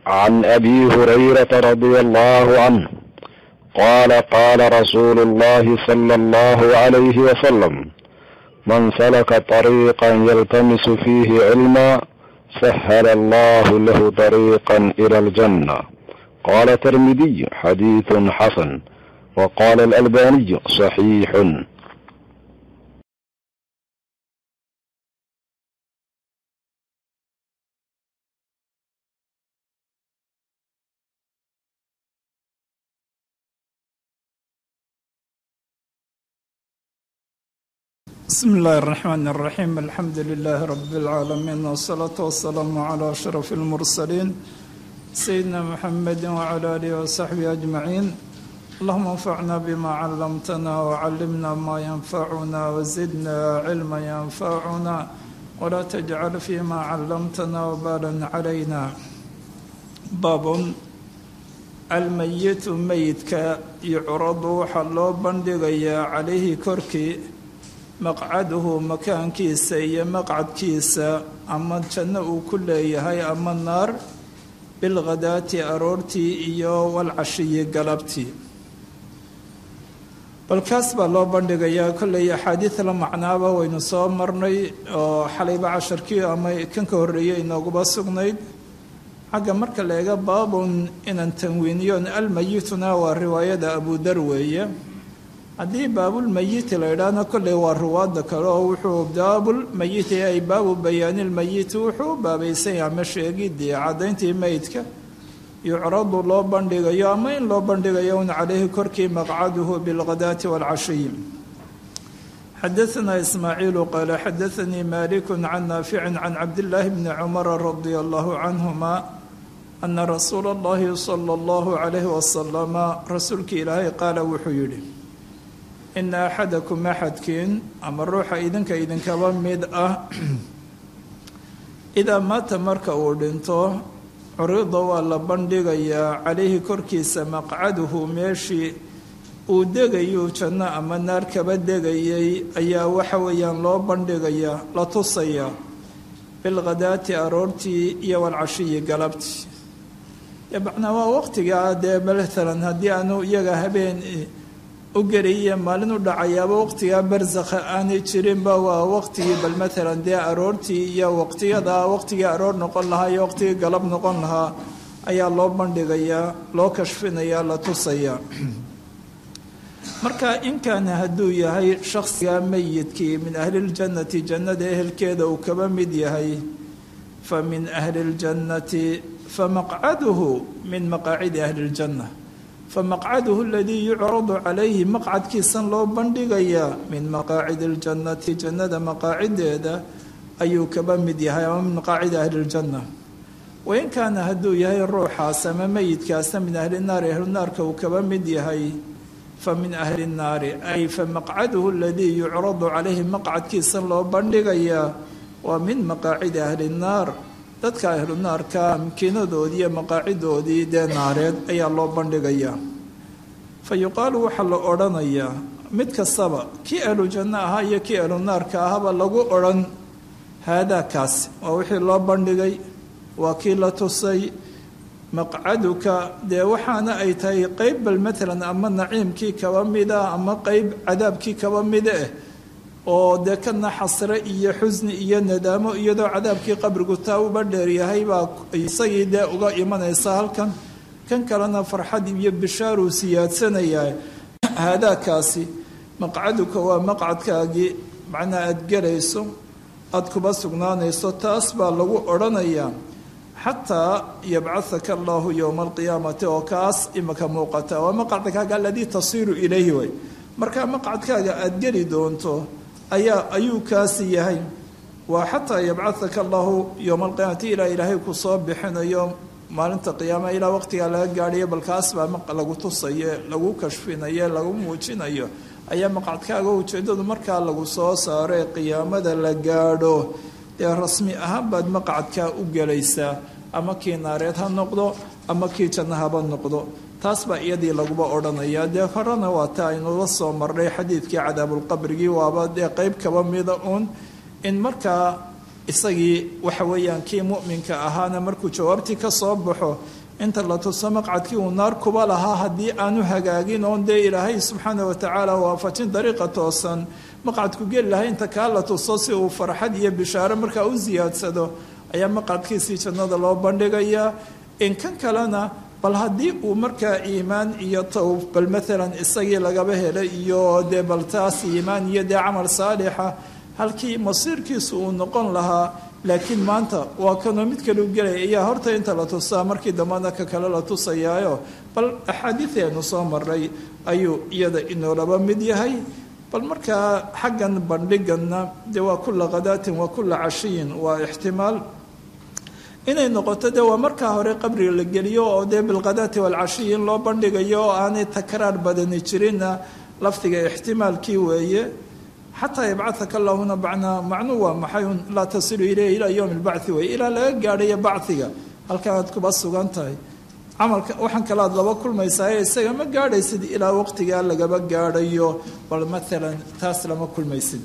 عن ابي هريره رضي الله عنه قال قال رسول الله صلى الله عليه وسلم من سلك طريقا يلتمس فيه علما سهل الله له طريقا الى الجنه قال الترمذي حديث حسن وقال الالباني صحيح بسم الله الرحمن الرحيم الحمد لله رب العالمين والصلاة والسلام على أشرف المرسلين سيدنا محمد وعلى آله وصحبه أجمعين اللهم انفعنا بما علمتنا وعلمنا ما ينفعنا وزدنا علما ينفعنا ولا تجعل فيما علمتنا وبالا علينا باب الميت ميتك يعرض حلو بندقيا عليه كركي maqcaduhu makaankiisa iyo maqcadkiisa ama janno uu ku leeyahay ama naar bilghadaati aroortii iyo walcashiyi galabtii balkaas baa loo bandhigayaa kolley axaadiid la macnaaba waynu soo marnay oo xalayba casharkii ama kan ka horreeyay inooguba sugnayd xagga marka la eega baabun inaan tanwiiniyoon almayituna waa riwaayada abudar weeye haddii baabulmayiti la idhaahna kolley waa ruwaadda kale oo wuxuu baabulmayiti ay baabu bayaanilmayiti wuxuu u baabaysan yahay ama sheegidii caddayntii meydka yucradu loo bandhigayo ama in loo bandhigayo un calayhi korkii maqcaduhu bilghadaati waalcashiyi xadaanaa ismaaciilu qaala xadaanii maliku can naaficin can cabdillaahi bni cumara radia allahu canhuma ana rasuula allahi sala allahu calayhi wasalama rasuulkii ilaahay qaala wuxuu yidhi ina axadakum axadkiin ama ruuxa idinka idinkaba mid ah idaa maata marka uu dhinto curida waa la bandhigayaa calayhi korkiisa maqcaduhu meeshii uu degayuu janno ama naar kaba degayay ayaa waxa weeyaan loo bandhigayaa la tusayaa bilghadaati aroortii iyo walcashiyi galabtii macnaa waa waqtigaa dee matalan haddii aanu iyaga habeen u geliye maalin u dhacayaaba waqtigaa barsakha aanay jirinba waa waqtigii bal matalan dee aroortii iyo waqtiyada waqtigii aroor noqon lahaa iyo waqtigii galab noqon lahaa ayaa loo bandhigayaa loo kashfinayaa la tusayaa marka inkaana hadduu yahay shakhsiga meyidkii min ahliljannati jannada ehelkeeda uu kaba mid yahay fa min ahli ljannati famaqcaduhu min maqaacidi ahli ljanna famaqcaduhu aladii yucradu calayhi maqcadkiisan loo bandhigayaa min maqaacidi اljannati jannada maqaacideeda ayuu kaba mid yahay ama min maqaacidi ahli اljanna wain kaana hadduu yahay ruuxaas ama meyidkaasna min ahli naari ahlunaarka uu kaba mid yahay fa min ahli nnaari ay famaqcaduhu aladii yucradu calayhi maqcadkiisan loo bandhigayaa waa min maqaacidi ahli nnaar dadka ahlu naarka makiinadoodii iyo maqaacidoodii dee naareed ayaa loo bandhigayaa fa yuqaalu waxaa la odhanayaa mid kastaba kii ahlu janno ahaa iyo kii ahlu naarka ahaba lagu odhan haadaa kaasi waa wixii loo bandhigay waa kii la tusay maqcaduka dee waxaana ay tahay qeyb bal matalan ama naciimkii kaba mida ama qeyb cadaabkii kaba mida eh oo dee kana xasre iyo xusni iyo nadaamo iyadoo cadaabkii qabrigu taa uba dheeryahay baa isagii dee uga imanaysa halkan kan kalena farxad iyo bishaaruu siyaadsanayaa haadaakaasi maqcaduka waa maqcadkaagii macnaa aada gelayso aada kuba sugnaanayso taas baa lagu odhanayaa xataa yabcahaka allahu yowma alqiyaamati oo kaas imaka muuqata waa maqcadkaaga aladii tasiiru ilayhi way markaa maqcadkaaga aada geli doonto ayaa ayuu kaasi yahay waa xataa yabcahaka allahu yowma alqiyaamati ilaa ilaahay ku soo bixinayo maalinta qiyaamaha ilaa waqtigaa laga gaadhayo balkaas baa lagu tusayo lagu kashfinayo lagu muujinayo ayaa maqcadkaaga ujeeddadu markaa lagu soo saaro ee qiyaamada la gaadho dee rasmi ahaan baad maqcadkaa u gelaysaa ama kii naareed ha noqdo ama kii janno haba noqdo taas baa iyadii laguba odhanaya dee horena waa ta aynuga soo marnay xadiidkii cadaabulqabrigii waaba dee qeyb kaba mida uun in markaa isagii waxa weeyaan kii mu'minka ahaana markuu jawaabtii ka soo baxo inta la tuso maqcadkii uu naar kuba lahaa haddii aanu hagaagin oon dee ilaahay subxaana watacaala waafajin dariiqa toosan maqcadku geli lahay inta kaa la tuso si uu farxad iyo bishaaro markaa u siyaadsado ayaa maqcadkiisii jannada loo bandhigayaa in kan kalena bal haddii uu markaa iimaan iyo towb bal maalan isagii lagaba helay iyo dee bal taas iimaan iyo dee camal saalixa halkii masiirkiisu uu noqon lahaa laakiin maanta waa kanoo mid kale u gelaya ayaa horta inta la tusaa markii dambana ka kale la tusayaayo bal axaadiideenu soo maray ayuu iyada inoolaba mid yahay bal markaa xaggan bandhiganna dee waa kula khadaatin waa kula cashiyin waa ixtimaal inay noqoto dee waa markaa hore qabriga la geliyo oo dee bilkhadaati waalcashiyi in loo bandhigayo oo aanay takraar badani jirinna lafdiga ixtimaalkii weeye xataa yabcahaka allahuna bacnaa macnuu waa maxay un laa tasilu ileyh ilaa yowmi lbacthi wey ilaa laga gaadhayo bachiga halkanaad kuba sugan tahay camalka waxaan kale aad laba kulmaysaaye isaga ma gaadhaysid ilaa waqtigaa lagaba gaadhayo bal maalan taas lama kulmaysid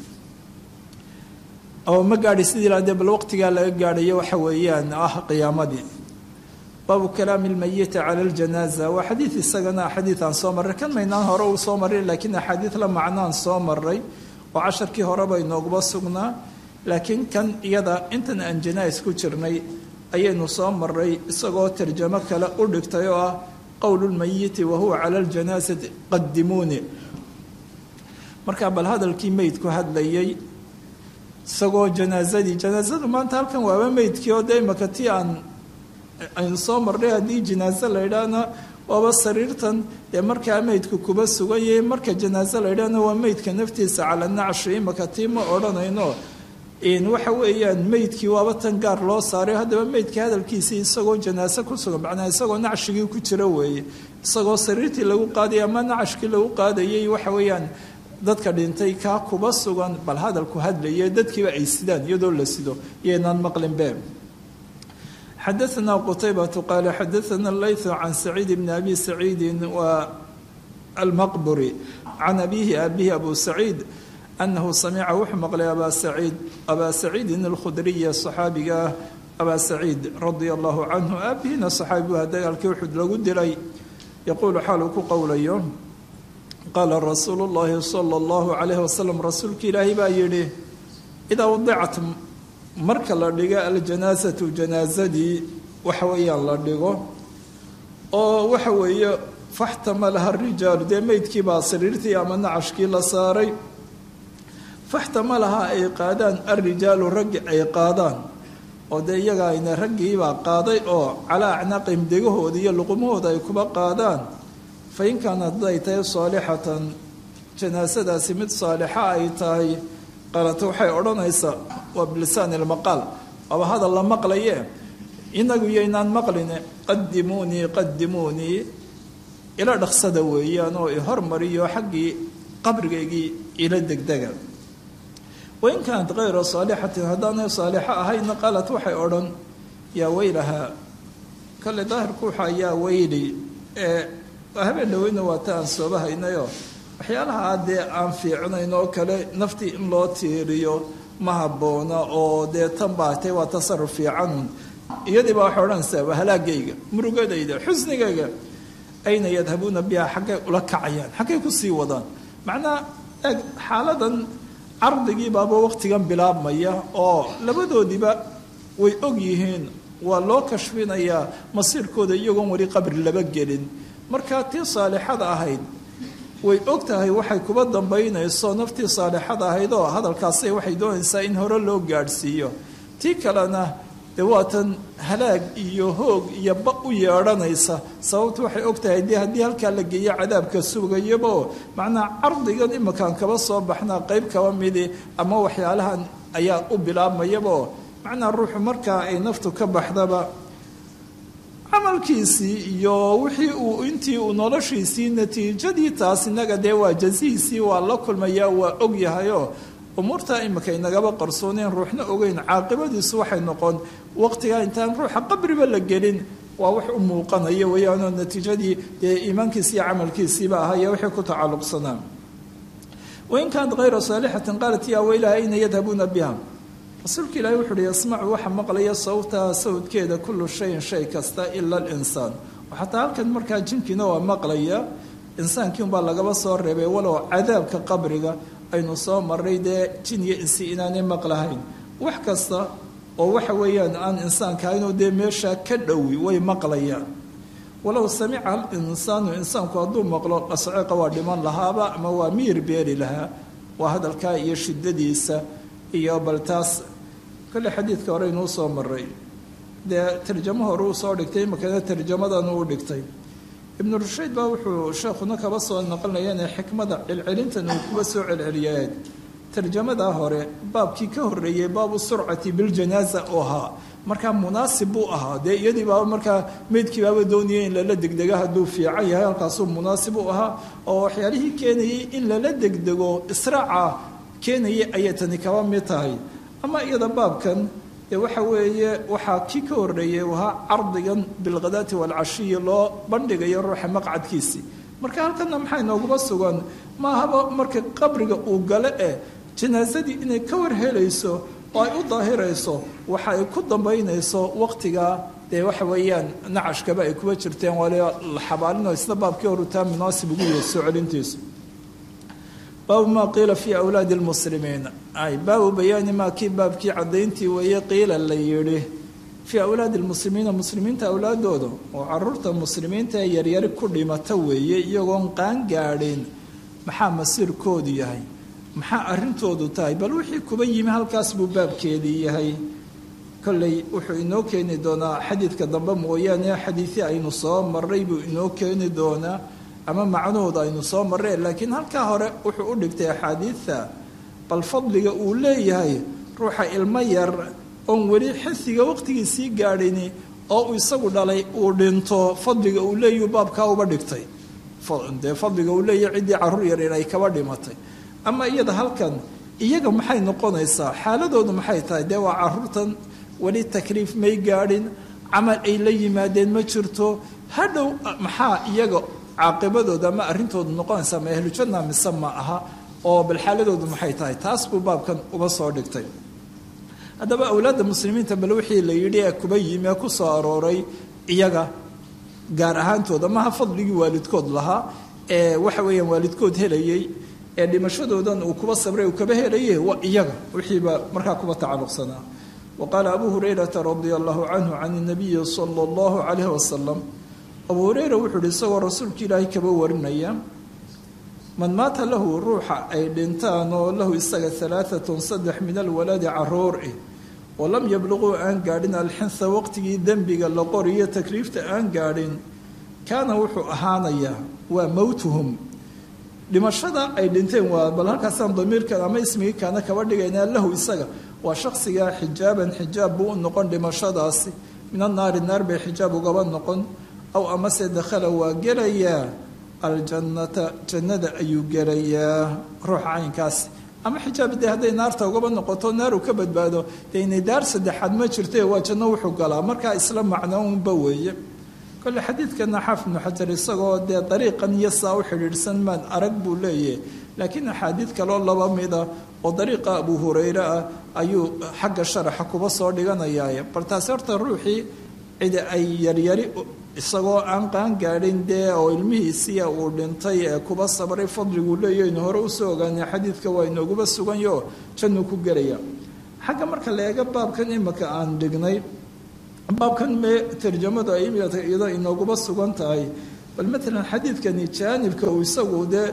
oo ma gaadhaysid ilaa dee bal waqtigaa laga gaadhayo waxa weeyaan ah qiyaamadii baabu kalaami lmayiti cala ljanaaza waa xadiid isagana xadiid aan soo marray kan maynaan hore uu soo maray laakiin axaadiid la macnaan soo maray oo casharkii horeba inooguba sugnaa laakiin kan iyada intan aan janais ku jirnay ayaynu soo maray isagoo tarjamo kale u dhigtay oo ah qowlu lmayiti wa huwa cala ljanaasati qadimuuni markaa bal hadalkii meydku hadlayay isagoo janaasadii janaasadu maanta halkan waaba meydkii oo dee imaka tii aan aynu soo marnay haddii janaaso la yidhaahna waaba sariirtan dee markaa meydku kuba sugan yahay marka janaaso la yidhaahna waa meydka naftiisa cala nacshi imaka tii ma odhanayno waxa weeyaan meydkii waaba tan gaar loo saaray haddaba meydkii hadalkiisii isagoo janaaso ku sugan macnaa isagoo nacshigii ku jira weeye isagoo sariirtii lagu qaadayay ama nacashkii lagu qaadayay waxa weeyaan dadka dhintay kaa kuba sugan bal hadalku hadlaye dadkiiba ay sidaan iyadoo la sido iyaynaan maqlinbe xadaثna qtaybة qal xadaثna layث can سacيid bn abi سacيidi wa almaqburi can abihi abihi abu سacيid anahu samica wuxuu maqlay aba saciid abaa saciidin اlkhudriya صaxaabiga ah abaa saciid radia allahu canhu aabihina صaxaabi waa dagaalkii uxud lagu dilay yaquulu xaaluu ku qowlayo qaala rasuulu اllahi salى اllahu عalayh wasalam rasuulki ilaahay baa yihi idaa wadicat marka la dhigo aljanaasatu janaasadii waxa weeyaan la dhigo oo waxa weeye faxtamalaha rijaalu dee meydkii baa sariirtii ama nacashkii la saaray faxtamalaha ay qaadaan alrijaalu raggi ay qaadaan oo dee iyaga ayna raggiibaa qaaday oo calaa acnaaqihim degahooda iyo luqumahooda ay kuba qaadaan fa in kaanat haday tahay saalixatan janaasadaasi mid saalixa ay tahay qaalata waxay odhanaysaa waa bilisaani ilmaqaal waaba hadal la maqlaye inagu yaynaan maqline qadimuunii qadimuunii ila dhaqsada weeyaan oo i hormariyo xaggii qabrigaygii ila degdega wain kaanat kayra saalixatin haddaanay saalixo ahayna qaalat waxay odhan yaa weylahaa kale daahirku waxa yaa weyli ee habeen dhaweyna waa ta aan sooba haynayo waxyaalaha dee aan fiicnayn oo kale naftii in loo tiiriyo ma habboona oo dee tan baatay waa tasaruf fiicanun iyadii baa waxay odhanaysaa waa halaagayga murugadayda xusnigayga ayna yadhabuuna biha xaggay ula kacayaan xaggay kusii wadaan macnaa eeg xaaladan cardigii baaba waqtigan bilaabmaya oo labadoodiiba way og yihiin waa loo kashfinayaa masiirkooda iyagoon weli qabri laba gelin markaa tii saalixada ahayd way og tahay waxay kuba dambaynayso naftii saalixada ahayd oo hadalkaasi waxay doonaysaa in hore loo gaadhsiiyo tii kalena dee waatan halaag iyo hoog iyo ba u yeedhanaysa sababtu waxay og tahay dee haddii halkaa la geeyo cadaabka sugayaba oo macnaa cardigan imakaan kaba soo baxnaa qeyb kaba midi ama waxyaalahan ayaa u bilaabmayaba oo macnaa ruuxu markaa ay naftu ka baxdaba camalkiisii iyo wixii uu intii uu noloshiisii natiijadii taas inaga dee waa jazihiisii waa la kulmayaa waa og yahayoo umuurtaa imika inagaba qarsooneen ruuxna ogeyn caaqibadiisu waxay noqon waqtigaa intaan ruuxa qabriba la gelin waa wax u muuqanaya weyaanoo natiijadii dee iimaankiisi iyo camalkiisiiba ahaya wixii ku tacalluqsanaa wain kaanat hayra saalixatin qaalat yaa weylaha ayna yadhabuuna biha rasuulka ilaahi wuxu uhi yasmacu waxa maqlaya sawtaha sawdkeeda kullu shayin shay kasta ila alinsaan xataa halkan markaa jinkiina waa maqlaya insaankii unbaa lagaba soo reebay walow cadaabka qabriga aynu soo maray dee jin iyo insi inaanay maqlahayn wax kasta oo waxa weeyaan aan insaanka ahaynoo dee meeshaa ka dhowi way maqlayaan walow samica alinsaanu insaanku hadduu maqlo dhasceeqa waa dhiman lahaaba ama waa miyir beeri lahaa waa hadalkaa iyo shiddadiisa iyo bal taas kolle xadiidka hore inuu soo maray dee tarjamo hore uu soo dhigtay imakana tarjamadan uu dhigtay ibnu rushayd baa wuxuu sheekhuna kaba soo naqlinaya inay xikmada celcelintan uu kuba soo celceliyeen tarjamadaa hore baabkii ka horreeyey baabu surcati biljanaaza oo ahaa markaa munaasib buu ahaa dee iyadii baaba markaa meydkii baaba doonayay in lala degdego hadduu fiican yahay halkaasuu munaasib u ahaa oo waxyaalihii keenayay in lala degdego israaca keenayay ayay tani kaba mid tahay ama iyada baabkan dee waxa weeye waxaa kii ka horreeyey ahaa cardigan bilkhadaati waalcashiyi loo bandhigayo ruuxa maqcadkiisii marka halkana maxaa inooguma sugan maahaba marka qabriga uu gale eh janaasadii inay ka warhelayso oo ay u daahirayso waxa ay ku dambaynayso waqtigaa dee waxa weeyaan nacashkaba ay kuba jirteen wali la xabaalino isna baabkii horutaa munaasib ugu yahay soo celintiisu baabu maa qiila fii awlaadi lmuslimiin ay baabu bayaani maa kii baabkii caddayntii weeye qiila la yidhi fii awlaadi lmuslimiina muslimiinta awlaadooda oo caruurta muslimiinta ee yaryari ku dhimata weeye iyagoon qaan gaadhin maxaa masiirkoodu yahay maxaa arrintoodu tahay bal wixii kuba yimi halkaas buu baabkeedii yahay kolley wuxuu inoo keeni doonaa xadiidka dambe mooyaane xadiidii aynu soo maray buu inoo keeni doonaa ama macnahooda aynu soo marreen laakiin halkaa hore wuxuu u dhigtay axaadiidta bal fadliga uu leeyahay ruuxa ilmo yar oon weli xisiga waqtigiisii gaadhini oo uu isagu dhalay uu dhinto fadliga uu leeyahu baabkaa uba dhigtay dee fadliga uu leeyahay ciddii carruur yar in ay kaba dhimatay ama iyada halkan iyaga maxay noqonaysaa xaaladoodu maxay tahay dee waa caruurtan weli takliif may gaadhin camal ay la yimaadeen ma jirto hadhow maxaa iyaga caaqibadooda ama arrintoodu noqonaysaa ma ahlujanna mise ma aha oo bal xaaladoodu maxay tahay taas buu baabkan uba soo dhigtay haddaba awlaadda muslimiinta bal wixii la yidhi ee kuba yimi ee ku soo arooray iyaga gaar ahaantooda maha fadligii waalidkood lahaa ee waxa weeyaan waalidkood helayay ee dhimashadoodan uu kuba sabray uu kaba helaye waa iyaga wixiiba markaa kuba tacalluqsanaa wa qaala abu hurayrata radia allahu canhu can nabiyi sala allahu calayhi wasalam abuu hureyra wuxuu uhi isagoo rasuulka ilaahay kaba warinaya man maata lahu ruuxa ay dhintaan oo lahu isaga alaaatun saddex min alwaladi caruur eh oo lam yabluquu aan gaadhin alxinha waqtigii dembiga la qoriyo takliifta aan gaadhin kaana wuxuu ahaanayaa waa mowtuhum dhimashada ay dhinteen waa bal halkaasaan damiirkan ama ismigii kaana kaba dhigaynaa lahu isaga waa shaksigaa xijaaban xijaab buu u noqon dhimashadaasi min annaari naar bay xijaab ugaba noqon aw amase dakhala waa gelayaa aljannata jannada ayuu gelayaa ruuxa caynkaasi ama xijaab dee hadday naarta ugaba noqoto naaru ka badbaado dee inay daar saddexaad ma jirte waa janno wuxuu galaa markaa isla macno unba weeye kole xadiidkana xaaf ibnu xajar isagoo dee dariiqan iyo saa u xidhiidhsan maan arag buu leeyahay laakiin axaadiid kaloo laba mida oo dariiqa abu hureyre ah ayuu xagga sharaxa kuba soo dhiganayaaye bal taasi horta ruuxii cidi ay yaryari isagoo aan qaan gaadhin dee oo ilmihiisiya uu dhintay ee kuba sabray fadliguu leeyahaynu hore usoo ogaanay xadiidka waa inooguba suganyo jannuu ku gelaya xagga marka la eega baabkan imika aan dhignay baabkan me tarjamadu ay iyada inooguba sugan tahay bal maalan xadiidkani jaanibka uu isagu dee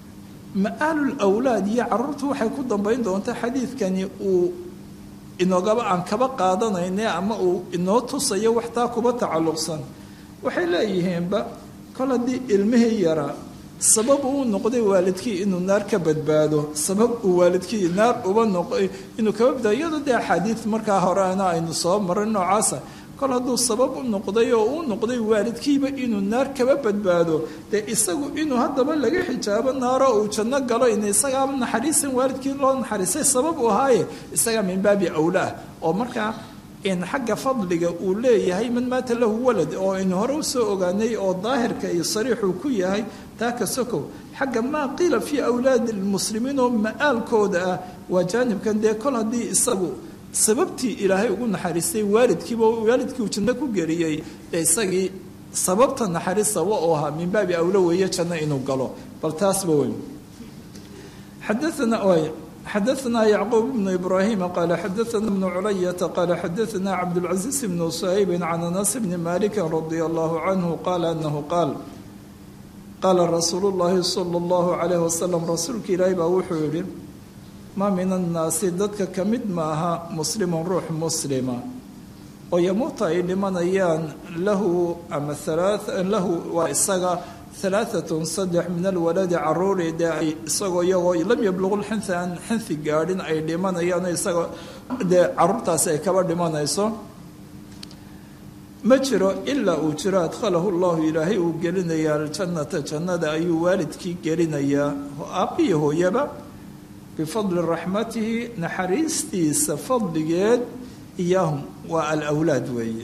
ma-aalul awlaad iyo caruurtu waxay ku dambayn doontaa xadiidkani uu inoogaba aan kaba qaadanayne ama uu inoo tusayo waxtaa kuba tacalluqsan waxay leeyihiinba kol haddii ilmihii yaraa sabab uu noqday waalidkii inuu naar ka badbaado sabab uu waalidkii naar uba noqo inuu kaba badbaado iyadoo dee axaadiid markaa horeana aynu soo maray noocaasa kol hadduu sabab u noqday oo uu noqday waalidkiiba inuu naar kaba badbaado dee isagu inuu haddaba laga xijaabo naaro uu janno galo in isagaa naxariisan waalidkii loo naxariisay sabab u ahaaye isagaa min baabi awlaah oo markaa in xagga fadliga uu leeyahay man maata lahu walad oo aynu hore usoo ogaanay oo daahirka iyo sariixuu ku yahay taa ka sokow xagga maa qiila fii awlaadi lmuslimiin oo ma-aalkooda ah waa jaanibkan dee kol haddii isagu sababtii ilaahay ugu naxariistay waalidkiiba waalidkii uu janno ku geliyey dee isagii sababta naxariistaba oo ahaa min baabi awlo weeye janno inuu galo bal taasba weyn xadaana xadaثna yacquub bnu ibraahima qaala xadaثna bnu culayata qaala xadaثna cabdاlcaزiiz bnu saa'ibin can anas bni maliki radia allahu canhu qaala anahu qaal qaala rasuulu llaahi sala allahu calayh wasalam rasuulka ilaahi baa wuxuu yidhi maa min annaasi dadka ka mid maaha muslimun ruux muslima oo yamuuta ay dhimanayaan lahu ama lahu waa isaga halaaatun saddex min alwaladi caruuri dee ay isagoo iyagoo lam yabluqu lxinha aan xinhi gaadhin ay dhimanayaan isagoo dee caruurtaasi ay kaba dhimanayso ma jiro ilaa uu jiro adkhalahu llahu ilaahay uu gelinayaa aljannata jannada ayuu waalidkii gelinayaa aabbiyo hooyaba bifadli raxmatihi naxariistiisa fadligeed iyaahum waa alawlaad weeye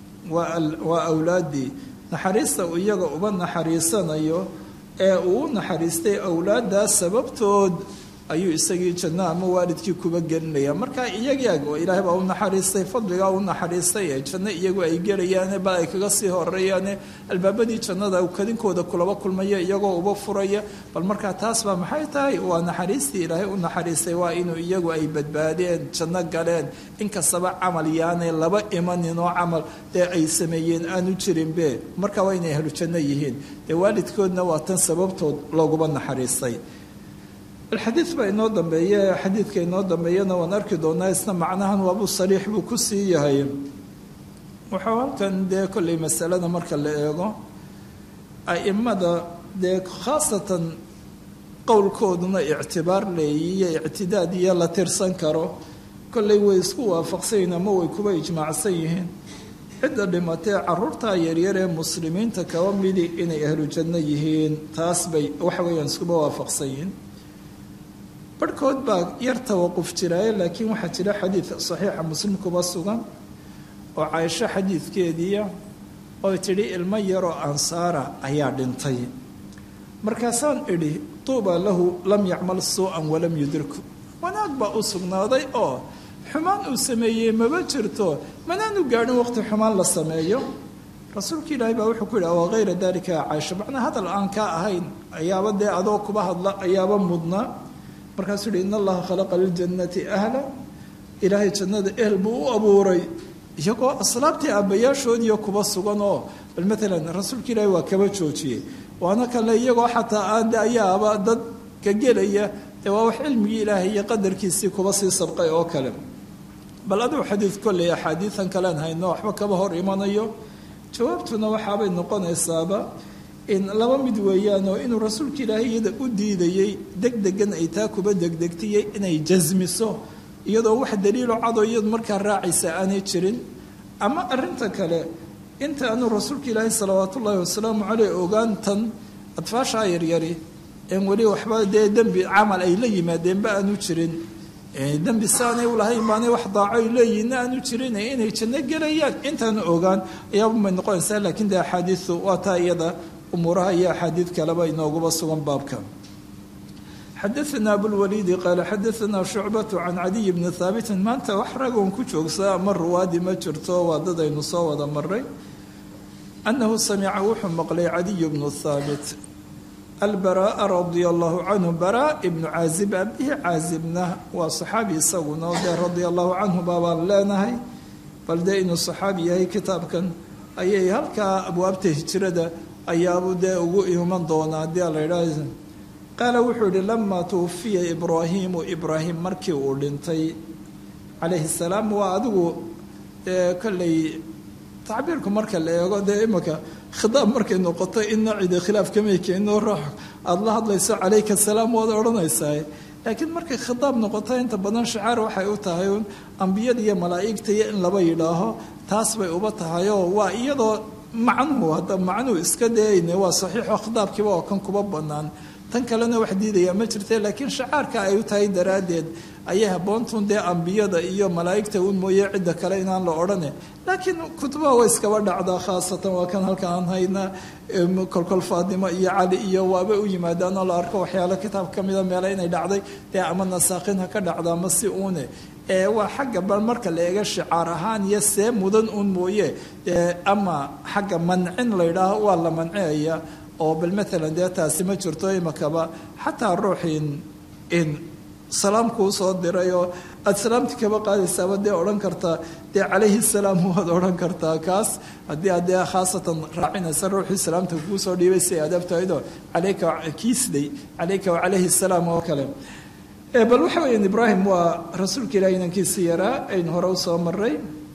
waa awlaaddii naxariista uu iyaga uba naxariisanayo ee uu u naxariistay awlaaddaas sababtood ayuu isagii janno ama waalidkii kuba gelinaya marka iyagaag oo ilaahay baa u naxariistay fadligaa u naxariistay ee janno iyagu ay gelayaane bal ay kaga sii horeeyaane albaabadii jannada kadinkooda kulaba kulmaya iyagoo uba furaya bal markaa taas baa maxay tahay waa naxariistii ilaahay u naxariistay waa inuu iyagu ay badbaadeen janno galeen inkastaba camal yaanay laba imanin oo camal dee ay sameeyeen aanu jirinbe marka waa inay ahlu janno yihiin dee waalidkoodna waa tan sababtood looguba naxariistay alxadiid baa inoo dambeeye xadiidka inoo dambeeyana waan arki doonaa isna macnahan waabu sariix buu ku sii yahay wuxuu halkan dee kollay masalada marka la eego a'immada dee khaasatan qowlkooduna ictibaar leeyiyo ictidaad iyo la tirsan karo kollay way isku waafaqsanyihin ama way kuba ijmaacsan yihiin cidda dhimatee caruurtaa yaryar ee muslimiinta kaba midi inay ahlu janno yihiin taas bay waxa weeyaan iskuba waafaqsan yihiin barhkood baa yar tawaquf jiraaye laakiin waxaa jira xadiid saxiixa muslim kuba sugan oo caaisho xadiidkeediia oo tidhi ilmo yaroo ansaara ayaa dhintay markaasaan idhi tuuba lahu lam yacmal suu-an walam yudriku wanaag baa u sugnaaday oo xumaan uu sameeyey maba jirto manaanu gaadhin waqti xumaan la sameeyo rasuulka ilaahay baa wuxuu ku yidhi wa hayra dalika caaisho macnaa hadal aan kaa ahayn ayaaba dee adoo kuba hadla ayaaba mudnaa markaasuu yihi in allaha khalaqa liljannati ahla ilaahay jannada ehel buu u abuuray iyagoo aslaabtii aabbayaashoodiiyo kuba sugan oo bal maalan rasuulka ilaahi waa kaba joojiyey waana kale iyagoo xataa aan de ayaaba dad ka gelaya dee waa wax cilmigii ilaahay iyo qadarkiisii kuba sii sabqay oo kale bal adigu xadiid kolley axaadiidan kalean hayno waxba kaba hor imanayo jawaabtuna waxaabay noqonaysaaba in laba mid weeyaan oo inuu rasuulka ilaahay iyada u diidayey deg degan ay taa kuba degdegtiyey inay jasmiso iyadoo wax daliilo cadoo iyadu markaa raacaysa aanay jirin ama arinta kale inta aanu rasuulka ilaahay salawaat ullaahi wasalaamu caleyh ogaantan adfaashaa yaryari en weli waxba dee dembi camal ay la yimaadeenba aanu jirin dembi saanay ulahayn baanay wax daaco ay leeyihinna aanu jirin inay janno gelayaan intaanu ogaan ayaabamay noqonaysaa laakiin de axaadiisu waa taa iyada umuuraha iyo axaadiid kaleba inooguba sugan baabka xadaana abulwaliidi qaala xadaana shucbatu can cadiy bni haabitin maanta wax ragoon ku joogsaa ama ruwaadi ma jirto waa dad aynu soo wada maray annahu samica wuxuu maqlay cadiy bnu haabit albaraaa radia allahu canhu baraa ibnu caazib abihi caazibna waa saxaabi isaguna o dee radia allahu canhu baabaan leenahay bal dee inuu saxaabi yahay kitaabkan ayay halkaa abwaabta hijrada ayaabuu dee ugu iman doonaa haddii ala idhaah qaala wuxuu yihi lamaa tuwafiya ibraahiimu ibraahim markii uu dhintay calayhi salaam waa adigu dee kolley tacbiirku marka la eego dee imika khidaab markay noqoto inna cide khilaaf kamay keenno ruux aada la hadlayso calayka salaam waad odhanaysaa laakiin markay khidaab noqoto inta badan shacaar waxay u tahay un ambiyada iyo malaa'igta iyo in laba yidhaaho taas bay uba tahayoo waa iyadoo macnuhu hadda macnuhu iska dayayne waa saxiixo khitaabkiiba oo kan kuba banaan tan kalena wax diidaya ma jirte laakiin shacaarka ay u tahay daraaddeed ayay haboontun dee ambiyada iyo malaa'igta un mooye cidda kale inaan la odhane laakiin kutubaha way iskaba dhacdaa khaasatan waa kan halka aan hayna kolkol faadimo iyo cali iyo waaba u yimaadaan oo la arko waxyaalo kitaab ka mida meele inay dhacday dee ama nasaakhin ha ka dhacda ama si uune ee waa xagga bal marka la eega shicaar ahaan iyo see mudan un mooye ama xagga mancin la yidhaaho waa la manciyaya oo bal maalan dee taasi ma jirto imakaba xataa ruuxiin in salaamkuu soo diray oo aada salaamti kaba qaadaysaaba dee odhan kartaa dee calayhi salaam waad odhan kartaa kaas haddii aad dee khaasatan raacinaysa ruuxii salaamta kuu soo dhiibay si ay adaabtahaydoo calayka kiisday calayka wacalayhi salaam oo kale bal waxa weeyaan ibraahim waa rasuulka ilahi inankiisi yaraa aynu hore usoo maray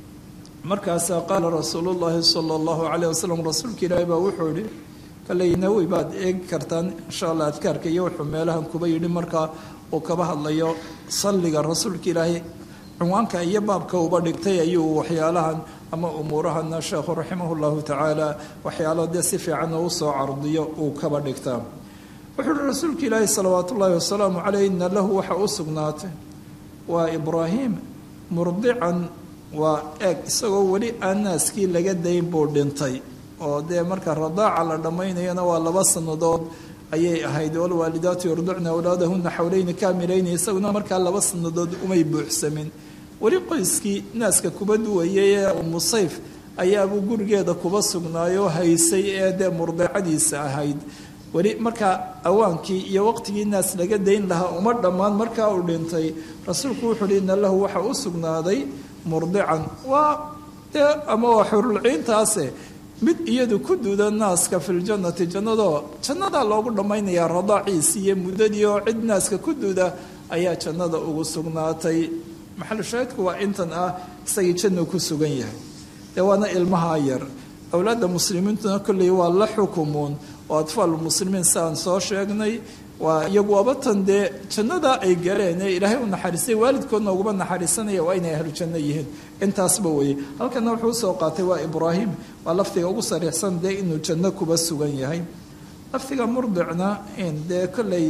markaasaa qaala rasuulu llaahi sala allahu calayh wasalam rasuulka ilaahi baa wuxuu yihi kaleynawi baad eegi kartaan insha allah adkaarka iyo wuxuu meelahan kuba yidhi markaa uu kaba hadlayo salliga rasuulka ilaahay cunwaanka iyo baabka uba dhigtay ayuu waxyaalahan ama umuurahana sheekhu raximah llahu tacaala waxyaalo dee si fiican oo usoo cardiyo uu kaba dhigtaa wuxuu uhi rasuulka ilaahi salawaat ullaahi wasalaamu caleyh ina lahu waxa u sugnaatay waa ibraahim murdican waa eeg isagoo weli aan naaskii laga dayn buu dhintay oo dee marka radaaca la dhammaynayana waa laba sannadood ayay ahayd walwaalidaatu yurducna awlaadahuna xawleyni kaamilayni isaguna markaa laba sannadood umay buuxsamin weli qoyskii naaska kuba duwayay ee umusayf ayaabuu gurigeeda kuba sugnaayoo haysay ee dee murdicadiisa ahayd weli markaa awaankii iyo waqtigii naas laga dayn lahaa uma dhammaan markaa uu dhintay rasuulku wuxuu uhi ina lahu waxa u sugnaaday murdican waa dee ama waa xurulciintaase mid iyadu ku duuda naaska filjannati jannadoo jannadaa loogu dhammaynayaa radaaciisi iyo muddadii oo cid naaska ku duuda ayaa jannada ugu sugnaatay maxalushaahidku waa intan ah isagii jannu ku sugan yahay dee waana ilmaha yar awlaadda muslimiintuna kolley waa la xukumuun oo atfaalu muslimiin siaan soo sheegnay waa iyagu abatan dee jannadaa ay galeen ee ilaahay u naxariistay waalidkoodna uguma naxariisanaya waa inay ahlu janno yihiin intaasba weeye halkana wuxuu usoo qaatay waa ibraahim waa lafdiga ugu sariixsan dee inuu janno kuba sugan yahay lafdiga murdicna dee kolley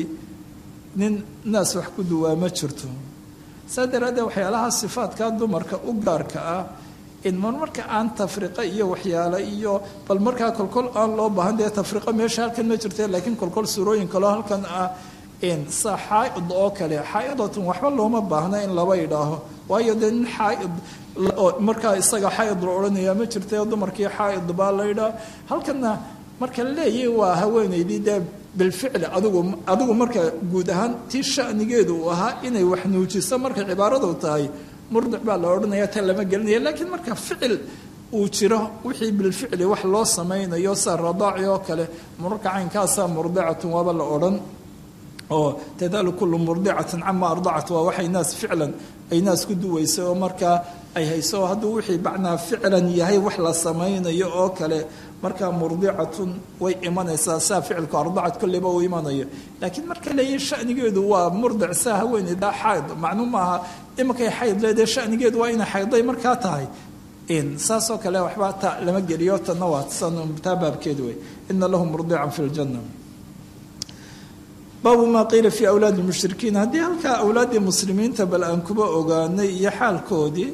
nin naas wax ku duwaa ma jirto saa daraaddeed waxyaalaha sifaadka dumarka u gaarka ah in mar marka aan tafriqo iyo waxyaalo iyo bal markaa kolkol aan loo baahan dee tafriqo meesha halkan ma jirte laakiin kolkol suurooyin kaleo halkan ah sa xaaid oo kale xaa'idatun waxba looma baahna in laba idhaaho waayo dee nin xaaid markaa isaga xaaid la odhanaya ma jirte dumarkii xaaid baa la idhaa halkana marka la leeyahy waa haweenaydii dee bilficli adigu adigu marka guud ahaan tii shanigeedu uu ahaa inay wax nuujiso markay cibaaradu tahay murdic baa la odhanaya ta lama gelinaya laakiin marka ficil uu jiro wixii bilficli wax loo samaynayo sida radaaci oo kale mararka caynkaasaa murdicatun waaba la odhan oo tadaalu kullu murdicatin cama ardacat waa waxay naas ficlan ay naas ku duwaysa oo markaa ay hayso hadduu wixii bacnaa ficlan yahay wax la samaynayo oo kale markaa murdicatun way imanaysaa saa ficilku ardacat kolleyba uu imanayo laakiin marka leeyahy shanigeedu waa murdic saa haweeneydaa xayd macnuu maaha imankay xayd leedee shanigeedu waa inay xayday markaa tahay saasoo kale waxba ta lama geliyo tanna waa taa baabkeed wey ina lahu murdican fi ljanna baabu maa qiila fii awlaadi lmushrikiin haddii halkaa awlaaddii muslimiinta bal aan kuba ogaanay iyo xaalkoodii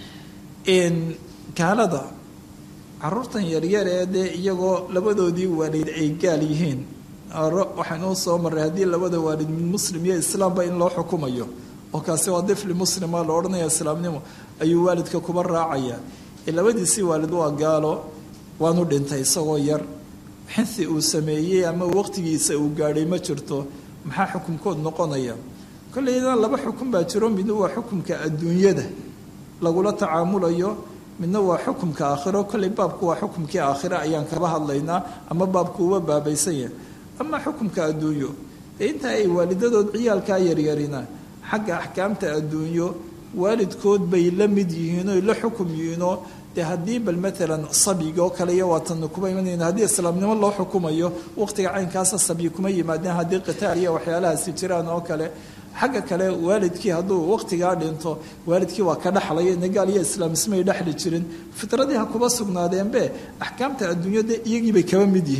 gaalada caruurtan yaryar ee dee iyagoo labadoodii waalid ay gaal yihiin waxaynuu soo maray haddii labada waalid mid muslim iyo islaamba in loo xukumayo oo kaasi waa difli muslima la odhanaya islaamnimo ayuu waalidka kuba raacaya labadiisii waalid waa gaalo waanu dhintay isagoo yar xinsi uu sameeyey ama waqtigiisa uu gaadhay ma jirto maxaa xukumkood noqonaya kolleyna laba xukun baa jiro midna waa xukumka adduunyada lagula tacaamulayo midna waa xukumka aakhiro kolley baabku waa xukumkii aakhiro ayaan kaba hadlaynaa ama baabku uba baabaysan yahay ama xukumka adduunyo dee inta ay waalidadood ciyaalkaa yaryarina xagga axkaamta adduunyo waalidkood bay la mid yihiin oy la xukum yihiinoo dee haddii bal maalan sabyiga oo kale iyo waatana kuma imanayna haddii islaamnimo loo xukumayo waqtiga caynkaasa sabyi kuma yimaadeen haddii qitaal iyo waxyaalahaasi jiraan oo kale xagga kale waalidkii hadduu waqtigaa dhinto waalidkii waa ka dhexlaya nagaal iyo islaam ismay dhexli jirin fitradii ha kuba sugnaadeenbe axkaamta adduunyada iyagiibay kaba mid yihiin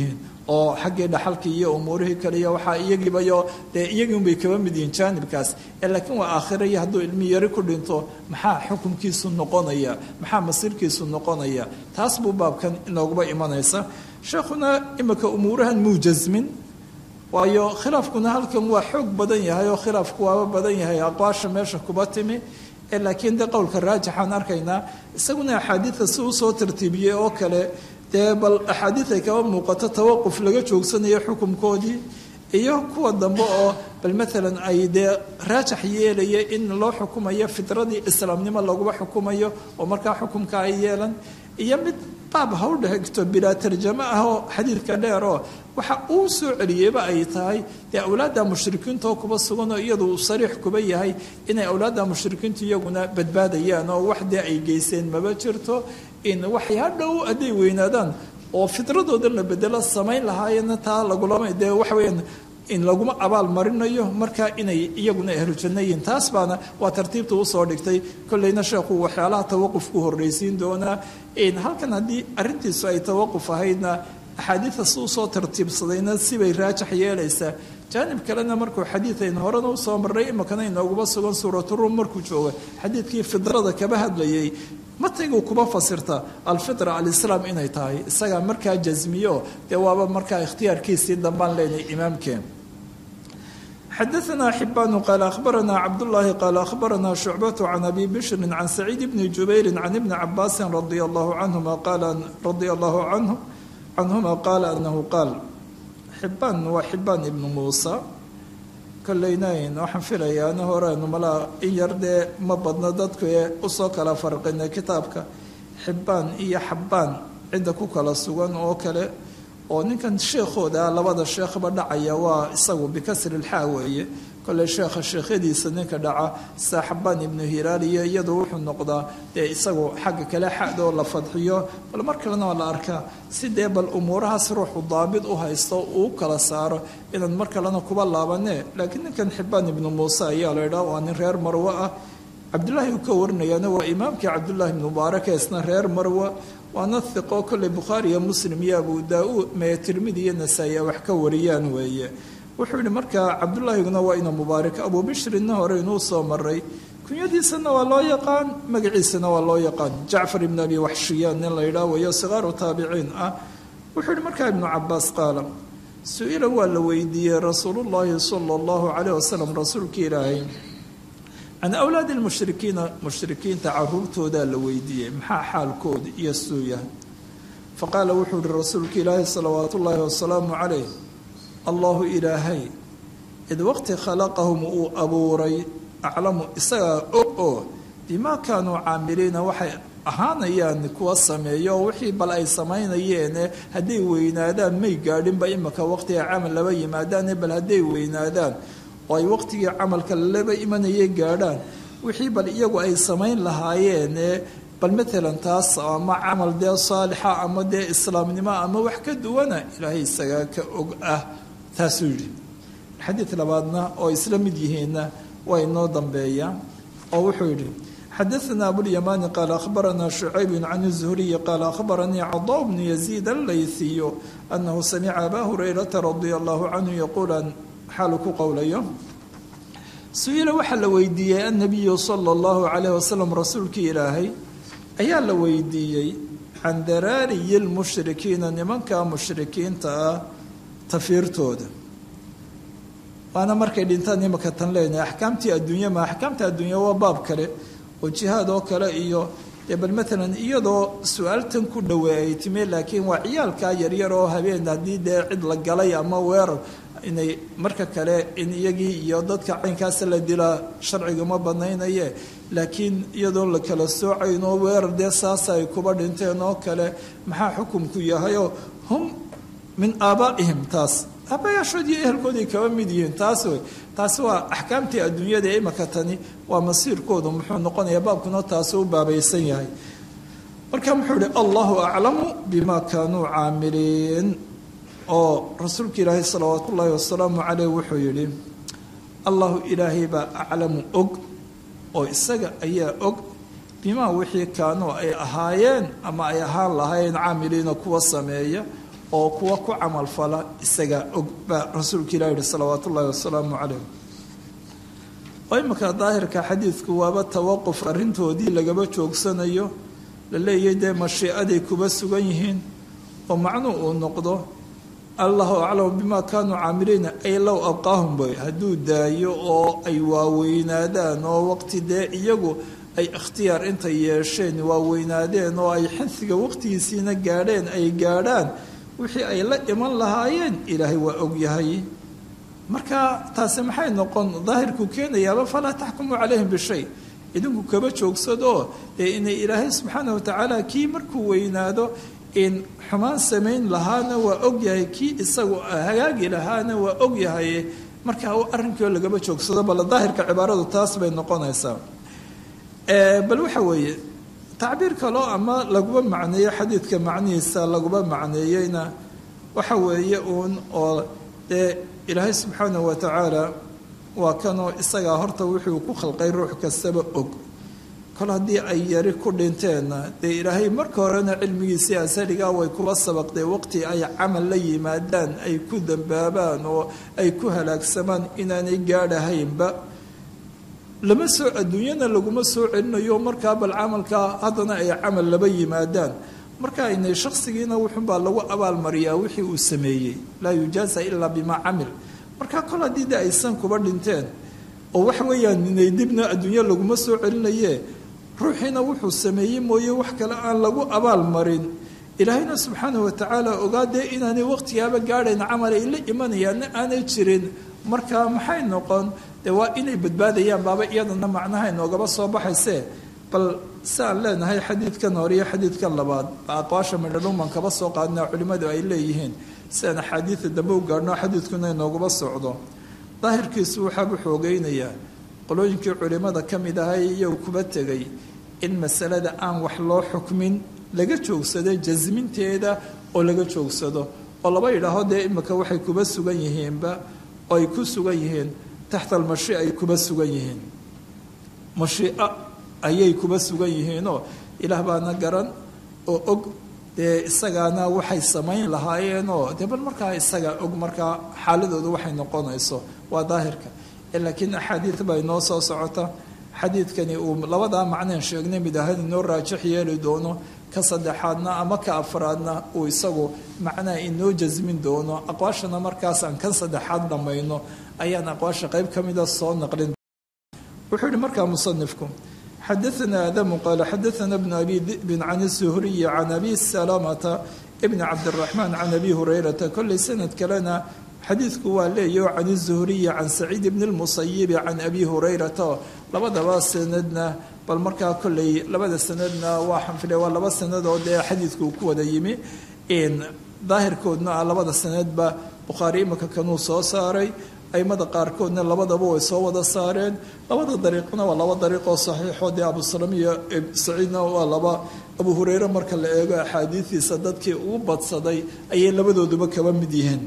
oo xaggii dhaxalkii iyo umuurihii kale iyo waxaa iyagiibayo dee iyagiunbay kaba mid yihiin jaanibkaas laakiin waa aakhira iyo hadduu ilmi yari ku dhinto maxaa xukunkiisu noqonaya maxaa masiirkiisu noqonaya taas buu baabkan inooguba imanaysa sheekhuna imika umuurahan muu jasmin waayo khilaafkuna halkan waa xoog badan yahay oo khilaafku waaba badan yahay aqwaasha meesha kuba timi laakiin de qowlka raajixaan arkaynaa isaguna axaadiida si usoo tartiibiyey oo kale dee bal axaadiid ay kaba muuqato tawaquf laga joogsanayo xukunkoodii iyo kuwa dambe oo bal maalan ay dee raajax yeelaya in loo xukumayo fitradii islaamnimo laguba xukumayo oo markaa xukumka ay yeelan iyo mid baab ha u dhegto bilaa tarjamo ah oo xadiidka dheer oo waxa uu soo celiyeyba ay tahay dee awlaadda mushrikiinta oo kuba sugan oo iyadu uu sariix kuba yahay inay awlaadda mushrikiintu iyaguna badbaadayaan oo wax dee ay geyseen maba jirto in waxay hadhow hadday weynaadaan oo fitradooda la bedelo samayn lahaayeenna taa lagulama dee waxa weyaan in laguma abaal marinayo markaa inay iyaguna ahlu janno yihiin taas baana waa tartiibta usoo dhigtay kolleyna sheekhu waxyaalaha tawaqufku horreysiin doonaa halkan haddii arrintiisu ay tawaquf ahaydna axaadiida si usoo tartiibsadayna sibay raajax yeelaysaa jaanib kalena markuu xadiid aynu horena usoo marray imikana inooguma sugan suuraturum markuu jooga xadiidkii fidrada kaba hadlayay mataygu kuba fasirta alfitra alislaam inay tahay isagaa markaa jasmiyo dee waaba markaa ikhtiyaarkiisii dambaan leenahay imaamkeen xadaثna xibanu qaal ahbarana cabdالlahi qaal ahbarana shucbaة can abi bishri can saciid bni jubayri can ibni cabaasi radi allahu canhuma qaala radia allahu canhu canhuma qaala anahu qaal xibaan waa xibaan ibnu muusa koleynayn waxaan filayaa ana horeenu malaa in yar dee ma badno dadku ee usoo kala farqina kitaabka xibaan iyo xabaan cidda ku kala sugan oo kale oo ninkan sheekhooda labada sheekhba dhacaya waa isagu bikasri lxaa weeye kolley sheekha sheekhadiisa ninka dhaca sida xabaan ibnu hilaal iyo iyadu wuxuu noqdaa dee isagu xagga kale xadoo la fadxiyo bal mar kalena waa la arkaa si dee bal umuurahaas ruuxu daabid u haysto uu kala saaro inaan mar kalena kuba laabane laakiin ninkan xibaan ibnu muuse ayaa la idhaha waa nin reer marwe ah cabdullaahi uu ka warinayaana waa imaamkii cabdullaahi ibnu mubaarak ee isna reer marwe waana hiqo kolley bukhaari iyo muslim iyo abu daa-uud mee tirmidi iyo nasaa-i wax ka wariyaan weeye wuxuu yihi markaa cabdullaahiguna waa ina mubaarak abu bishrinna hore inuu soo maray kunyadiisana waa loo yaqaan magaciisana waa loo yaqaan jacfar ibn abi waxshiyaan nin la yidhaah wayo sikaaru taabiciin ah wuxuu yihi markaa ibnu cabaas qaala su-ila waa la weydiiyey rasuulullaahi sala allahu caleyh wasalam rasuulkii ilaahay can awlaadi lmushrikiina mushrikiinta caruurtoodaa la weydiiyey maxaa xaalkooda iyo suu yahay faqaala wuxuu yihi rasuulka ilaahi salawaatu ullaahi wasalaamu calayh allahu ilaahay id waqti khalaqahum uu abuuray aclamu isagaa og oo bimaa kaanuu caamiliina waxay ahaanayaan kuwa sameeyo oo wixii bal ay samaynayeene hadday weynaadaan may gaadhinba imika waqtiga camal laba yimaadaane bal hadday weynaadaan oo ay waqtigii camalka laba imanayay gaadhaan wixii bal iyagu ay samayn lahaayeene bal maalan taas ama camal dee saalixa ama dee islaamnimo ama wax ka duwana ilaahay isagaa ka og ah taasuu yidhi xadiid labaadna oo isla mid yihiinna waa inoo dambeeya oo wuxuu yidhi xadaثna abulyamaani qaala ahbarana shucayb can الzuhriyi qaala ahbaranii cadaa bnu yaziid allayhiyu anahu samica aba hurayrata radia allahu canhu yaquulan xaalu ku qowlayo su-ila waxaa la weydiiyey annabiyu sala allahu calayh wasalam rasuulkii ilaahay ayaa la weydiiyey can daraariyi lmushrikiina nimanka mushrikiinta ah tafiirtooda waana markay dhintaan imaka tan leenahay axkaamtii adduunya ma axkaamta adduunya waa baab kale oo jihaad oo kale iyo dee bal maalan iyadoo su-aaltan ku dhowey ay timi laakiin waa ciyaalkaa yaryar oo habeen haddii dee cid la galay ama weerar inay marka kale in iyagii iyo dadka caynkaasa la dilaa sharciga ma banaynaye laakiin iyadoon la kala soocayn oo weerar dee saasa ay kuba dhinteen oo kale maxaa xukumku yahayoo hum min aabaa'ihim taas aabayaashood iyo ehelkooday kaba mid yihiin taas wey taasi waa axkaamtii adduunyada ee imaka tani waa masiirkoodu muxuu noqonaya baabkuna taasu u baabaysan yahay marka muxuu ihi allahu aclamu bima kaanuu caamiliin oo rasuulka ilaahay salawaat ullaahi wasalaamu caleyh wuxuu yidhi allahu ilaahay baa aclamu og oo isaga ayaa og bimaa wixii kaanuu ay ahaayeen ama ay ahaan lahaayeen caamiliina kuwa sameeya oo kuwa ku camalfala isagaa og baa rasuulka ilah yihi salawaat ullaahi wasalaamu calayh oo iminka daahirka xadiidku waaba tawaquf arrintoodii lagaba joogsanayo la leeyahay dee mashiicaday kuba sugan yihiin oo macnuu uu noqdo allahu aclamu bimaa kaanuu caamiliina ay low abqaahum bay hadduu daayo oo ay waaweynaadaan oo waqti dee iyagu ay ikhtiyaar intay yeesheen waaweynaadeen oo ay xinsiga waqtigiisiina gaadheen ay gaadhaan wixii ay la iman lahaayeen ilaahay waa ogyahay marka taasi maxay noqon daahirku keenayaaba falaa taxkumuu calayhim bishay idinku kaba joogsadoo dee inay ilaahay subxaana watacaala kii markuu weynaado in xumaan samayn lahaana waa ogyahay kii isagu hagaagi lahaana waa ogyahay marka arrinkio lagaba joogsado bal daahirka cibaaradu taas bay noqonaysaa bal waxa weeye tacbiir kaloo ama laguba macneeyo xadiidka macnihiisa laguba macneeyeyna waxa weeye uun oo dee ilaahay subxaana wa tacaala waa kanoo isagaa horta wuxuu ku khalqay ruux kastaba og kol haddii ay yari ku dhinteenna dee ilaahay marka horena cilmigiisii asaligaa way kuba sabaqdee waqti ay camal la yimaadaan ay ku dambaabaan oo ay ku halaagsamaan inaanay gaadhahaynba lama soo adduunyana laguma soo celinayo markaa bal camalkaa haddana ay camal laba yimaadaan marka aynay shakhsigiina wuxunbaa lagu abaalmariyaa wixii uu sameeyey laa yujaasa ilaa bimaa camil marka kol haddii de aysan kuba dhinteen oo waxa weeyaan inay dibna adduunyo laguma soo celinaye ruuxiina wuxuu sameeyey mooye wax kale aan lagu abaal marin ilaahayna subxaana watacaala ogaadee inaanay waqtigaaba gaadhayn camal ay la imanayaanna aanay jirin marka maxay noqon dee waa inay badbaadayaan baaba iyadana macnaha inoogaba soo baxayse bal si aan leenahay xadiidkan hore iyo xadiidkan labaad aqwaasha midhadhuman kaba soo qaadna culimmadu ay leeyihiin si aan axaadiida dambe u gaadhno xadiidkuna inooguba socdo daahirkiisu waxaabu xoogeynayaa qolooyinkii culimmada ka mid ahay iyagu kuba tegay in masalada aan wax loo xukmin laga joogsado jasminteeda oo laga joogsado oo laba yidhaaho dee imika waxay kuba sugan yihiinba oo ay ku sugan yihiin taxta almashiica ay kuba sugan yihiin mashiica ayay kuba sugan yihiinoo ilaah baana garan oo og dee isagaana waxay samayn lahaayeenoo dee bal markaa isagaa og markaa xaaladoodu waxay noqonayso waa daahirka laakiin axaadiid baa inoo soo socota xadiidkani uu labadaa macneen sheegnay mid ahaan inoo raajix yeeli doono ka saddexaadna ama ka afraadna uu isagu macnaha inoo jasmin doono aqwaashana markaas aan kan saddexaad dhammayno ayaan aqwaasha qayb ka mida soo naqlin wuxuu yihi markaa musanifku xadaana aadamu qaala xadaana bnu abi dibin can isuhriyi can abi salamata bni cabdiraxmaan can abi hurayrata kolley sanad kalena xadiidku waa leeyaho can izuhriyi can saciid bni lmusayibi can abi hurayrata labadaba sanadna bal markaa kolley labada sanadna waa xanfile waa laba sanadoo dee xadiidku uu ku wada yimi daahirkoodna ah labada sanadba bukhaari imika kanuu soo saaray aimada qaarkoodna labadaba way soo wada saareen labada dariiqna waa laba dariiqoo saxiixo dee abusalam iyo saciidna waa laba abu hureyre marka la eego axaadiidiisa dadkii ugu badsaday ayay labadooduba kaba mid yihiin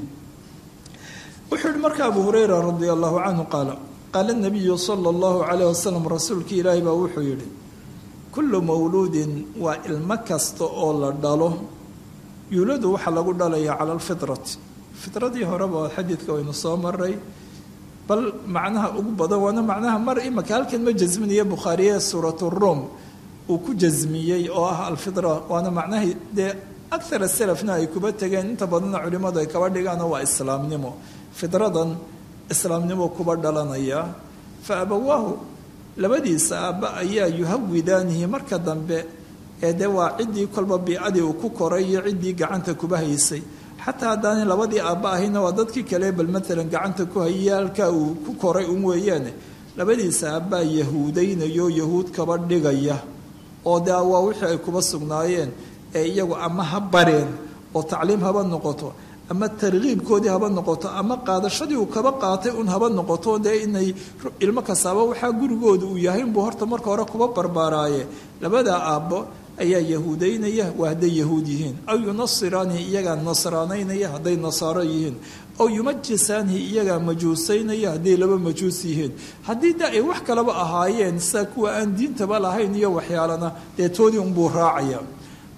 wuxuu yihi marka abu hureyra radia allahu canhu qaala qaala nabiyu sala allahu calayh wasalam rasuulkii ilaahi baa wuxuu yidhi kullu mawluudin waa ilmo kasta oo la dhalo yuuladu waxaa lagu dhalayaa cala alfitrati fitradii horeba xadiidka waynu soo maray bal macnaha ugu badan waana macnaha mar imaka halkan ma jasminayo bukhaariye suurat ruum uu ku jasmiyey oo ah alfitra waana macnaha dee akhara salafna ay kuba tegeen inta badanna culimmadu ay kaba dhigaano waa islaamnimo fidradan islaamnimo kuba dhalanaya fa abawaahu labadiisa aabba ayaa yuhawidaanihi marka dambe ee dee waa ciddii kolba biicadii uu ku koray iyo ciddii gacanta kuba haysay xataa haddaanay labadii aabba ahayna waa dadkii kale bal maalan gacanta ku hayay halkaa uu ku koray un weeyaane labadiisa aabbaa yahuudaynayo yahuud kaba dhigaya oo dee waa wixii ay kuba sugnaayeen ee iyagu ama ha bareen oo tacliim haba noqoto ama tarkiibkoodii haba noqoto ama qaadashadii uu kaba qaatay un haba noqoto dee inay ilmo kastaaba waxaa gurigooda uu yahay inbuu horta marka hore kuba barbaaraaye labadaa aabbo ayaa yahuudaynaya waa hadday yahuud yihiin aw yunasiraanihi iyagaa nasraanaynaya hadday nasaaro yihiin aw yumajisaanihi iyagaa majuusaynaya hadday laba majuus yihiin haddii de ay wax kalaba ahaayeen sidaa kuwa aan diintaba lahayn iyo waxyaalana dee toodii unbuu raacaya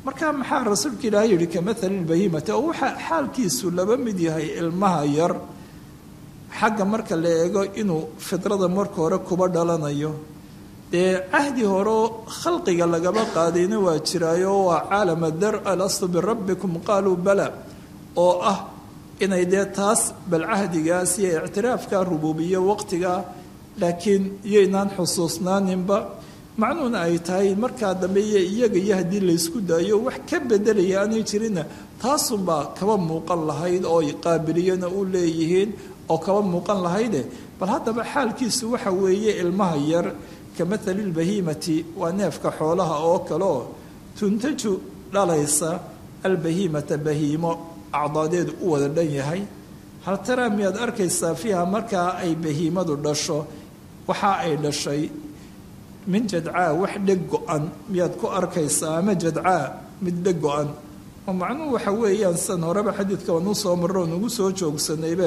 markaa maxaa rasuulka ilaahay yihi kamahali lbahiimati oo waxaa xaalkiisu laba mid yahay ilmaha yar xagga marka la eego inuu fidrada marka hore kuba dhalanayo dee cahdi horeo khalqiga lagaba qaadayna waa jiraayo waa caalama dar alastu birabbikum qaaluu bala oo ah inay dee taas bal cahdigaas iyo ictiraafka rubuubiyo waqtiga laakiin iyoynaan xusuusnaaninba macnuhuna ay tahay markaa dambe iyo iyaga iyo haddii laysku daayo wax ka bedelaya aanay jirinna taasunbaa kaba muuqan lahayd oo qaabiliyana u leeyihiin oo kaba muuqan lahayde bal haddaba xaalkiisu waxa weeye ilmaha yar kamahali lbahiimati waa neefka xoolaha oo kale oo tuntaju dhalaysa albahiimata bahiimo acdaadeedu u wada dhan yahay hal taraa miyaad arkaysaa fiiha markaa ay bahiimadu dhasho waxa ay dhashay min jadcaa wax dheg go-an miyaad ku arkaysaa ama jadcaa mid dheg go-an oo macnuhu waxa weeyaan san horeba xadiidka wanuu soo marro nugu soo joogsanaybe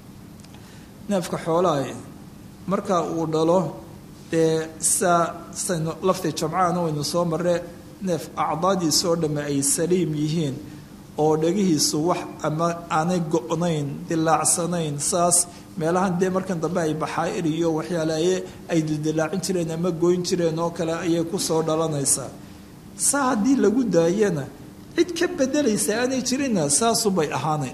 neefka xoolaha marka uu dhalo dee saa saynu lafti jamcaana waynu soo marre neef acdaadiisoo dhamme ay saliim yihiin oo dhegihiisu wax ama aanay go-nayn dilaacsanayn saas meelahan dee markan dambe ay baxaa'ir iyo waxyaalaye ay dildilaacin jireen ama goyn jireen oo kale ayay kusoo dhalanaysaa saa haddii lagu daayana cid ka bedelaysa aanay jirinna saasubay ahaanayn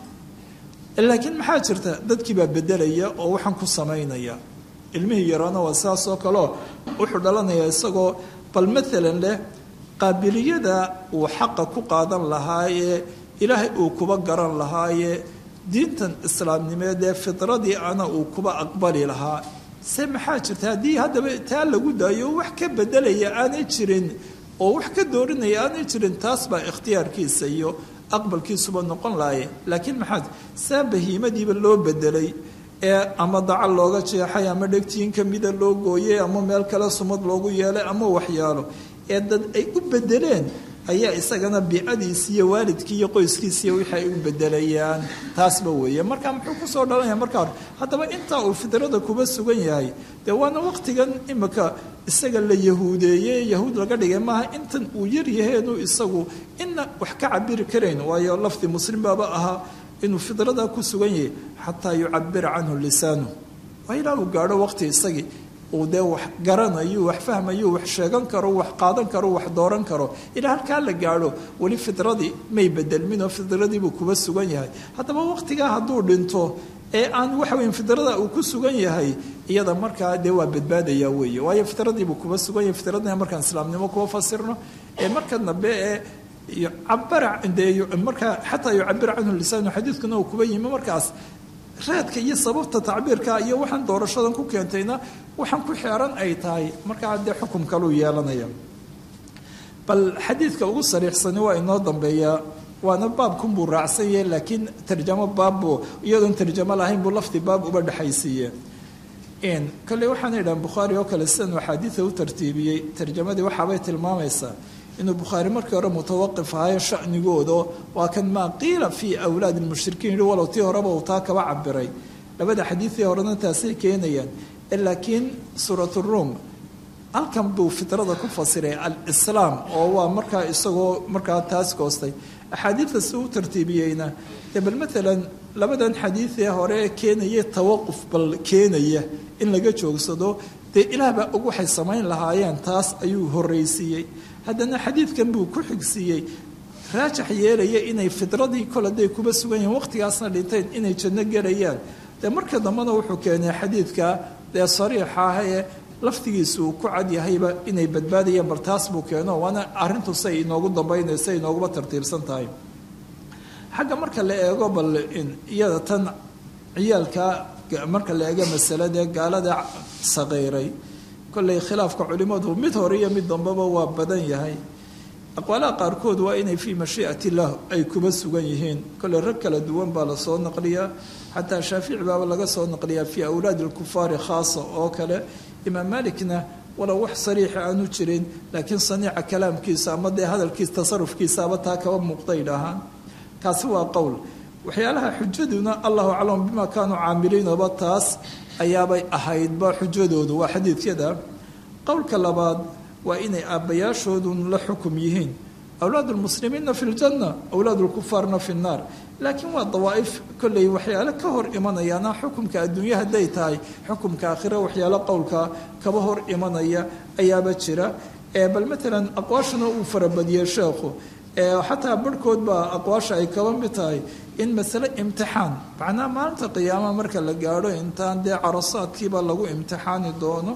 laakiin maxaa jirta dadkii baa bedelaya oo waxaan ku samaynaya ilmihii yaraana waa saas oo kaleo wuxuu dhalanayaa isagoo bal maalan leh qaabiliyada uu xaqa ku qaadan lahaayee ilaahay uu kuba garan lahaayee diintan islaamnimeed ee fidradii ana uu kuba aqbali lahaa se maxaa jirta haddii haddaba taa lagu daayo wax ka bedelaya aanay jirin oo wax ka doorinaya aanay jirin taas baa ikhtiyaarkiisa iyo aqbalkiisuba noqon lahaye laakiin maxaa saa bahiimadiiba loo bedelay ee ama dacal looga jeexay ama dhegtiin kamida loo gooyey ama meel kale sumad loogu yeelay ama waxyaalo ee dad ay u bedeleen ayaa isagana biicadiisi iyo waalidkii iyo qoyskiisiiyo wixii ay u bedelayaan taasba weeye marka muxuu kusoo dhalanaya markaa hore haddaba intaa uu fidrada kuba sugan yahay dee waana waqtigan imika isaga la yahuudeeyey yahuud laga dhigay maaha intan uu yaryaheenu isagu ina wax ka cabiri karayn waayo lafdi muslim baaba ahaa inuu fidrada ku sugan yahay xataa yucabira canhu lisaanu waa ilaa uu gaadho waqti isagii uu dee wax garanayo wax fahmayo wax sheegan karo wax qaadan karo wax dooran karo ilaa halkaa la gaadho weli fidradii may bedelminoo fidradiibuu kuba sugan yahay haddaba waqtigaa hadduu dhinto ee aan waxa weya fidrada uu ku sugan yahay iyada markaa dee waa badbaadaya weeye waayo fidradiibuu kuba sugan yahay fidradina markaan islaamnimo kuba fasirno ee marka dambe ee cabara dee markaa xataa yucabira canhu lisaanu xadiidkuna uu kuba yimi markaas raadka iyo sababta tacbiirka iyo waxaan doorashadan ku keentayna waxaan ku xeeran ay tahay markaa dee xukum kaluu yeelanaya bal xadiidka ugu sariixsani waa inoo dambeeyaa waana baabkunbuu raacsan yahe laakiin tarjamo baabbuu iyadoon tarjamo lahayn buu lafdi baab uba dhexaysiiye kale waxaana idhahan bukhaari oo kale sidan axaadiida u tartiibiyey tarjamadii waxaabay tilmaamaysaa inuu bukhaari markii hore mutawaqif ahayo shanigooda waa kan maa qiila fii awlaadi lmushrikiin yihi walow tii horeba uu taa kaba cabiray labada xadiidii horena taasay keenayaan laakiin suurat ruum halkan buu fitrada ku fasiray alislaam oo waa markaa isagoo markaa taas goostay axaadiidta si u tartiibiyeyna dee bal maalan labadan xadiidee hore ee keenaya tawaquf bal keenaya in laga joogsado dee ilaah baa og waxay samayn lahaayeen taas ayuu horreysiiyey haddana xadiidkan buu ku xigsiiyey raajax yeelaya inay fidradii kol hadday kuba sugan yihiin waqtigaasna dhinteen inay janno gelayaan dee marka dambena wuxuu keenay xadiidka dee sariixa ah ee laftigiisa uu ku cad yahayba inay badbaadayaan bal taas buu keeno waana arrintu say inoogu dambaynaysa inooguba tartiibsan tahay xagga marka la eego bal iyada tan ciyaalka marka la eego masaladee gaalada saqiiray kolley khilaafka culimmadu mid hore iyo mid dambeba waa badan yahay aqwaalaha qaarkood waa inay fii mashii'ati illah ay kuba sugan yihiin kolley rag kala duwan baa lasoo naqliyaa xataa shaafici baaba laga soo naqliyaa fii awlaadi alkufaari khaasa oo kale imaam malikna walow wax sariixa aanu jirin laakiin saniica kalaamkiisa ama dee hadalkiisa tasarufkiisaaba taa kaba muuqday dhahaan kaasi waa qowl waxyaalaha xujaduna allahu aclam bima kaanuu caamiliinaba taas ayaabay ahaydba xujadoodu waa xadiidkada qowlka labaad waa inay aabbayaashoodun la xukum yihiin awlaad lmuslimiina fi ljanna awlaad lkufaarna fi nnaar laakiin waa dawaa'if kolley waxyaale ka hor imanayaana xukumka adduunya hadday tahay xukumka aakhira waxyaalo qowlka kaba hor imanaya ayaaba jira bal matalan aqwaashana uu farabadiyey sheekhu xataa barhkood baa aqwaasha ay kaba mid tahay in masale imtixaan macnaha maalinta qiyaamaha marka la gaadho intaan dee carasaadkiiba lagu imtixaani doono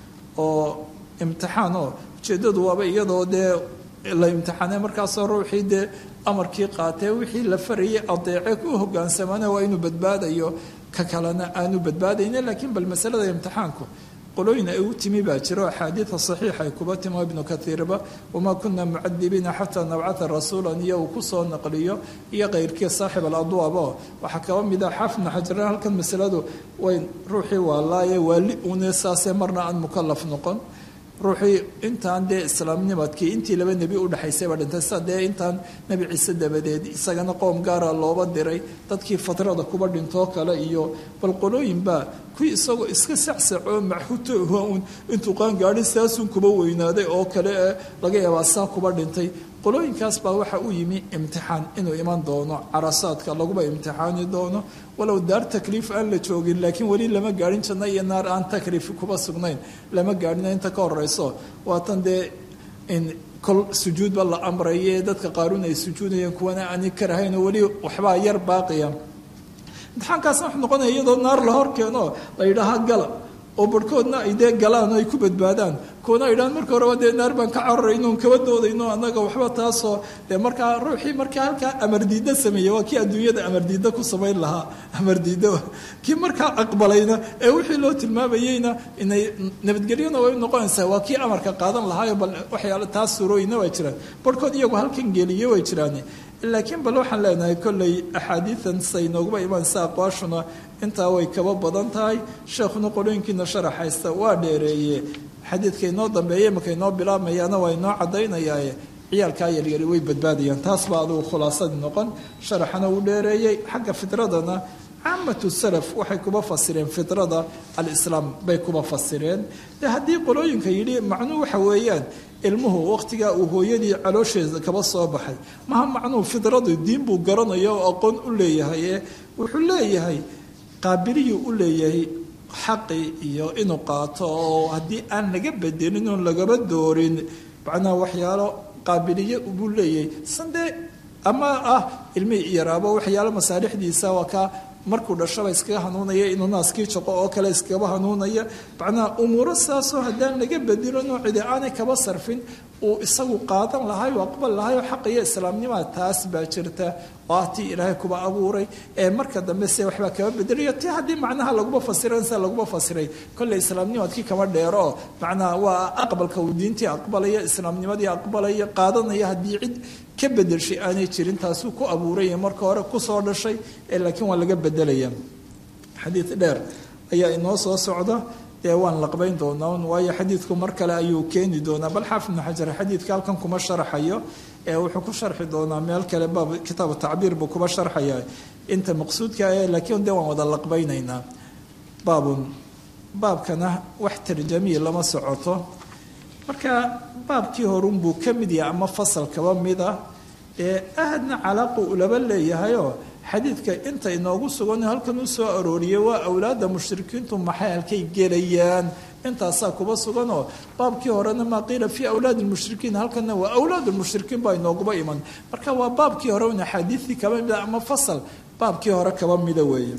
oo imtixaan oo ujeeddadu waaba iyadoo dee la imtixaanay markaasoo ruuxii dee amarkii qaatee wixii la farayay adeece u hogaansamana waa inuu badbaadayo ka kalena aanu badbaadayna laakiin bal masalada imtixaanku qolooyin ay u timi baa jiro axaadiida saxiixa ay kuba timo ibnu kaiirba wamaa kuna mucadibiina xataa nabcata rasuulan iyo uu kusoo naqliyo iyo keyrkii saaxib aladwaabo waxaa kaba mida xaafidna xajaran halkan masaladu way ruuxii waalaaye waali une saasee marna aan mukalaf noqon ruuxii intaan dee islaamnimadkii intii laba nebi udhexaysayba dhintay sida dee intaan nebi ciise dabadeed isagana qoom gaara looba diray dadkii fatrada kuba dhintoo kale iyo bal qolooyinbaa kuwii isagoo iska sacsacoo maxuto un intuu qaangaadhin saasun kuba weynaaday oo kale ee laga yaabaa saa kuba dhintay qolooyinkaas baa waxa u yimi imtixaan inuu iman doono carasaadka laguba imtixaani doono walow daar takliif aan la joogin laakiin weli lama gaadhin janno iyo naar aan takliif kuba sugnayn lama gaadhin inta ka horeyso waatan dee in kol sujuudba la amraye dadka qaarun ay sujuudayeen kuwana aani karahayn oo weli waxbaa yar baaqiya imtixaankaasna wuxuu noqonaya iyadoo naar la hor keeno la yidhaaha gala oo barhkoodna ay dee galaan oo ay ku badbaadaan kuwana ay dhahaan marka horeba dee naar baan ka cararayno on kaba doodayno annaga waxba taasoo dee markaa ruuxii markaa halkaa amardiidda sameeyey waa kii adduunyada amardiidda ku samayn lahaa amardiidda kii markaa aqbalayna ee wixii loo tilmaamayeyna inay nabadgelyona way noqonaysaa waa kii amarka qaadan lahaayo bal waxyaala taas surooyina waa jiraan barhkood iyagu halkan geliye way jiraan laakiin bal waxaan leenahay kolley axaadiidan say nooguba imaanaysa aqwaashuna intaa way kaba badan tahay sheekhuna qolooyinkiina sharaxaysta waa dheereeye xadiidka inoo dambeeye marka inoo bilaabmayaana waa inoo caddaynayaaye ciyaalkaa yaryari way badbaadayaan taas baa adugu khulaasadii noqon sharaxana uu dheereeyey xagga fitradana caamatu salaf waxay kuba fasireen fitrada alislaam bay kuba fasireen de haddii qolooyinka yidhi macnuu waxa weeyaan ilmuhu waqtigaa uu hooyadii caloosheeda kaba soo baxay maha macnuhu fidradu diin buu garanaya oo aqoon u leeyahay ee wuxuu leeyahay qaabiliyuu u leeyahay xaqii iyo inuu qaato oo haddii aan laga bedelin oon lagaba doorin macnaha waxyaalo qaabiliye buu leeyahay sandee ama ah ilmihii yaraabo waxyaalo masaalixdiisa waa kaa markuu dhashaba iskaga hanuunaya inuu naaskii jaqo oo kale iskaba hanuunaya macnaha umuuro saasoo haddaan laga bedilo noocidi aanay kaba sarfin uu isagu qaadan lahay oo aqbal lahay oo xaqiyo islaamnimada taas baa jirta oo ah tii ilaahay kuba abuuray ee marka dambe se waxbaa kaba bedelayo ti haddii macnaha laguma fasiran sida laguma fasiray kolley islaamnimadkii kama dheero macnaha waa aqbalka uu diintii aqbalaya islaamnimadii aqbalaya qaadanaya haddii cid ka bedelshay aanay jirin taasuu ku abuuraya marka hore kusoo dhashay ee laakiin waa laga bedelaya xadiid dheer ayaa inoo soo socda dee waan laqbayn doonaa waayo xadiidku mar kale ayuu keeni doonaa bal xaafid ibnu xajar xadiidka halkan kuma sharxayo ee wuxuu ku sharxi doonaa meel kale baab kitaabu tacbiir buu kuba sharxaya inta maqsuudka ah laakiin dee waan wada laqbaynaynaa baabun baabkana wax tarjamiya lama socoto marka baabkii horunbuu ka mid yahay ama fasal kaba mid ah ee ahadna calaaqu ulaba leeyahayoo xadiidka inta inoogu sugan halkan u soo arooriyay waa awlaadda mushrikiintu maxay halkay gelayaan intaasaa kuba suganoo baabkii horena maa qiila fii awlaadi lmushrikiin halkanna waa awlaad lmushrikiin baa inooguba iman marka waa baabkii hore un axaadiidii kaba mida ama fasal baabkii hore kaba mida weeye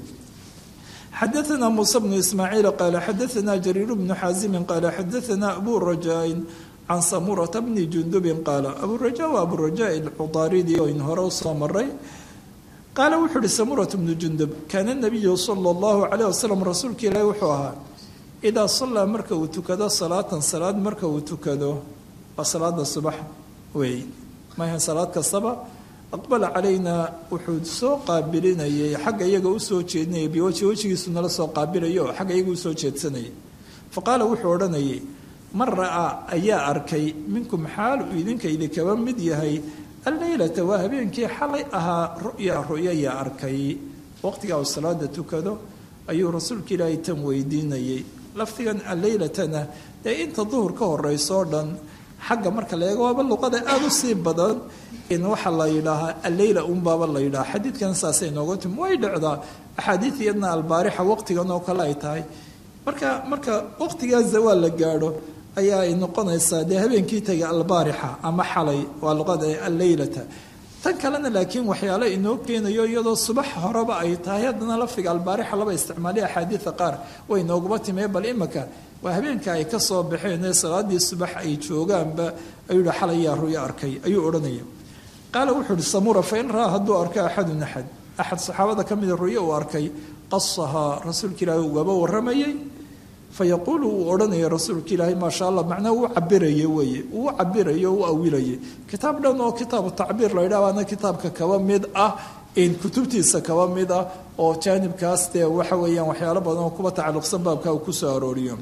xadaثna muسى بن ismاعيiل qال xadaثna جرير بن xاaزم qال xadaثna أbو رajاء can samurة بن جندب qاal أbو رajاء waa أbو رajاء الcطاaridi oo in hore usoo maray qaala wuxuu uhi samurة بن جندب kaana النabiyu slى الlaه عليه وsلم rasuulka ilaahi wuxuu ahaa إdaa صalىa marka uu tukado salaatan salaad marka uu tukado waa salaada subax wey maha salaad kastaba aqbala calaynaa wuxuu soo qaabilinayay xagga iyaga usoo jeedinayay biwaji wejigiisu nala soo qaabilayo oo xagga iyaga usoo jeedsanayay fa qaala wuxuu odhanayay man ra'aa ayaa arkay minkum xaal uu idinka idinkaba mid yahay alleylata waa habeenkii xalay ahaa ru'ya ru'yaya arkay waqtigaa uu salaada tukado ayuu rasuulka ilaahay tan weydiinayay lafdigan alleylatana dee inta duhur ka horeysoo dhan xagga marka la eego waaba luqada aada u sii badan in waxaa la yidhaahaa alleyla unbaaba la yidhaha xadiidkan saasay nooga timi way dhacdaa axaadiid iyadna albaarixa waqtigan oo kale ay tahay marka marka waqtigaa zawaal la gaadho ayaa ay noqonaysaa dee habeenkii tegay albaarixa ama xalay waa luqada alleylata tan kalena laakiin waxyaale inoo keenayo iyadoo subax horeba ay tahay haddana lafdiga albaarixa laba isticmaaliya axaadiida qaar way nooguma timee bal imaka waa habeenka ay ka soo baxeen ee salaadii subax ay joogaanba ayuu yihi xalayaa ruyo arkay ayuu odhanaya qaala wuxuu ihi samura fain raa hadduu arko axadun axad axad saxaabada ka mida ruyo uu arkay qasahaa rasuulka ilaahi ugaba waramayay fayaquulu uu odhanaya rasuulka ilaahi maasha allah macnaha uu cabiraye weeye uu cabirayo u awilaye kitaab dhan oo kitaabu tacbiir la ydhaha waana kitaabka kaba mid ah in kutubtiisa kaba mid ah oo jaanibkaas dee waxa weeyaan waxyaalo badan oo kuba tacalluqsan baabka uu kusoo arooriyo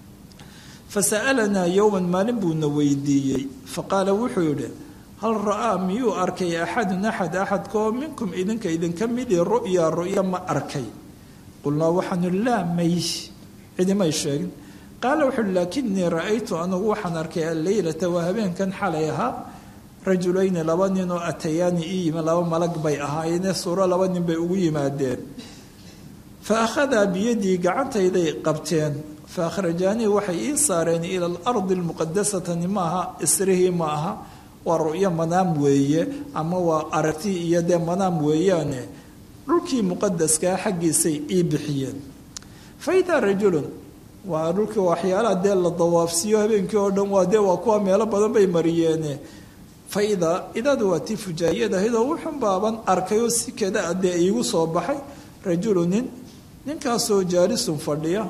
fasa'alanaa yowman maalin buuna weydiiyey faqaala wuxuu yidhi hal ra'aa miyuu arkay axadun axad axadkaoo minkum idinka idinka midii ru'ya ru'ya ma arkay qulnaa waxaanu laa may cidimay sheegin qaala wuxu uhi laakinii ra'aytu anugu waxaan arkay alleylata waa habeenkan xalay ahaa rajulayni laba nin oo atayaani ii yimi laba malag bay ahaayeenee suuro laba nin bay ugu yimaadeen fa akhadaa biyadii gacantayday qabteen fa akhrajaanii waxay ii saareen ila alardi almuqadasatani maaha isrihii ma aha waa ru'yo manaam weeye ama waa aragti iyo dee manaam weeyaane dhulkii muqadaskaa xaggiisay ii bixiyeen faidaa rajulun waa dhulkii waxyaalaha dee la dawaafsiiyo habeenkii oo dhan waa dee waa kuwa meelo badan bay mariyeene faidaa idaadu waa tii fujaayad ahayd oo wuxun baaban arkay oo si kada a dee iigu soo baxay rajulu nin ninkaasoo jaalisun fadhiya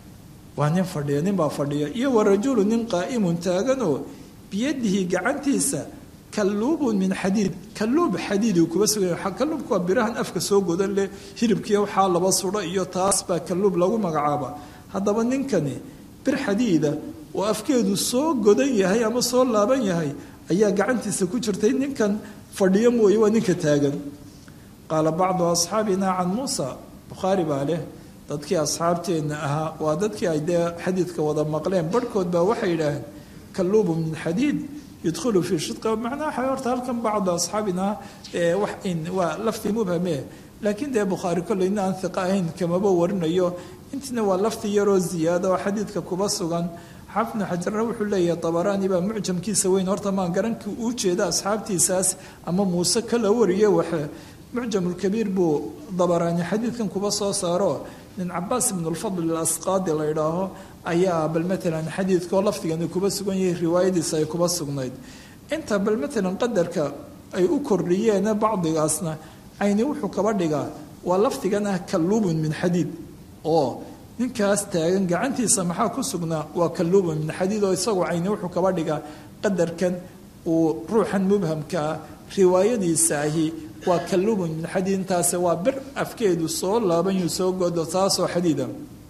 waa nin fadhiya nin baa fadhiya iyo wa rajulu nin qaa'imun taaganoo biyadihi gacantiisa kalluubun min xadiid kalluub xadiiduu kuba sugay kalluubku waa birahan afka soo godan leh hilibkiiyo waxaa laba sudho iyo taas baa kalluub lagu magacaaba haddaba ninkani bir xadiida oo afkeedu soo godan yahay ama soo laaban yahay ayaa gacantiisa ku jirtay ninkan fadhiyo mooye waa ninka taagan qaala bacdu asxaabina can muusa bukhaari baa leh dadkii asxaabteenna ahaa waa dadkii ay dee xadiidka wada maqleen barhkood baa waxay yidhaaheen kalluubu min xadiid yudkhulu fii shidqa macnaha horta halkan bacdu asxaabina wax in waa lafdi mubhame laakiin dee bukhaari kolleyna aan hiqa ahayn kamaba warinayo intina waa lafdi yaroo ziyaada oo xadiidka kuba sugan xaafidnu xajarna wuxuu leeyahay dabaraani baa mucjamkiisa weyn horta maan garanki uu jeeda asxaabtiisaas ama muuse kala wariye waxe mucjamulkabiir buu dabaraani xadiidkan kuba soo saaro nin cabaas ibn lfadl alasqaadi la idhaaho ayaa bal matalan xadiidkaoo lafdigani kuba sugan yahay riwaayadiisa ay kuba sugnayd inta bal matalan qadarka ay u kordhiyeene bacdigaasna ayni wuxuu kaba dhigaa waa lafdigan ah kalluubun min xadiid oo ninkaas taagan gacantiisa maxaa ku sugnaa waa kalluubun min xadiid oo isagu ayni wuxuu kaba dhigaa qadarkan uu ruuxan mubhamkaa riwaayadiisa ahi waa kalluubun min xadiid intaase waa bir afkeedu soo laabanyu soo godo taasoo xadiida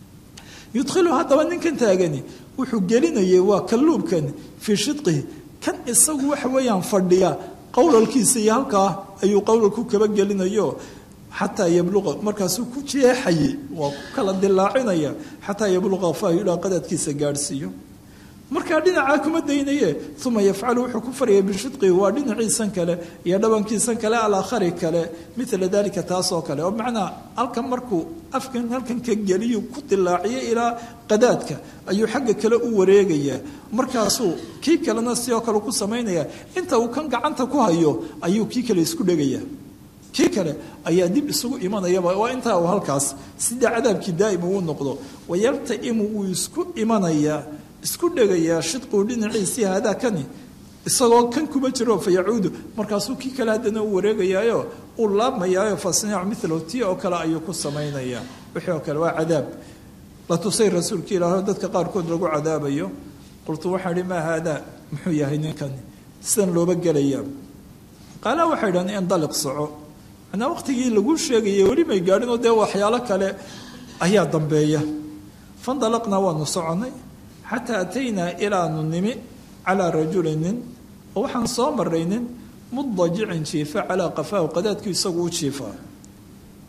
yudkhilu haddaba ninkan taagani wuxuu gelinayay waa kalluubkan fii shidqihi kan isagu waxa weeyaan fadhiya qowlalkiisa iyo halkaa ayuu qowlalku kaba gelinayo xataa yabluqa markaasuu ku jeexayay waa ku kala dilaacinaya xataa yabluqa faayudha qadadkiisa gaadhsiiyo markaa dhinacaa kuma daynaye uma yafcalu wuxuu ku faraya bishidqihi waa dhinaciisan kale iyo dhabankiisan kale alaakhari kale mila dalika taasoo kale oo macnaa halkan markuu afkan halkan ka geliyu ku dilaaciyo ilaa qadaadka ayuu xagga kale u wareegayaa markaasuu kii kalena sidoo kale ku samaynaya inta uu kan gacanta ku hayo ayuu kii kale isku dhegaya kii kale ayaa dib isugu imanayaba waa intaa uu halkaas sidii cadaabkii daa'im uu noqdo wayaltaimu wuu isku imanayaa isku dhegayaa shidquu dhinaciisii haadaa kani isagoo kan kuma jiro fa yacuudu markaasuu kii kale haddana u wareegayaayo uu laabmayaayo fasniicu milahu tii oo kale ayuu ku samaynayaa wixii oo kale waa cadaab la tusay rasuulka ilaah dadka qaarkood lagu cadaabayo qultu waxaan ihi maa haadaa muxuu yahay ninkani sidan looba gelayaa qaala waxay idhahan indaliq soco manaa waqtigii lagu sheegayay weli may gaadhinoo dee waxyaalo kale ayaa dambeeya fandalaqnaa waanu soconay xataa ataynaa ilaanu nimi calaa rajuli nin oo waxaan soo maray nin mudajicin jiifa calaa qafaahu qadaadku isagu u jiifaa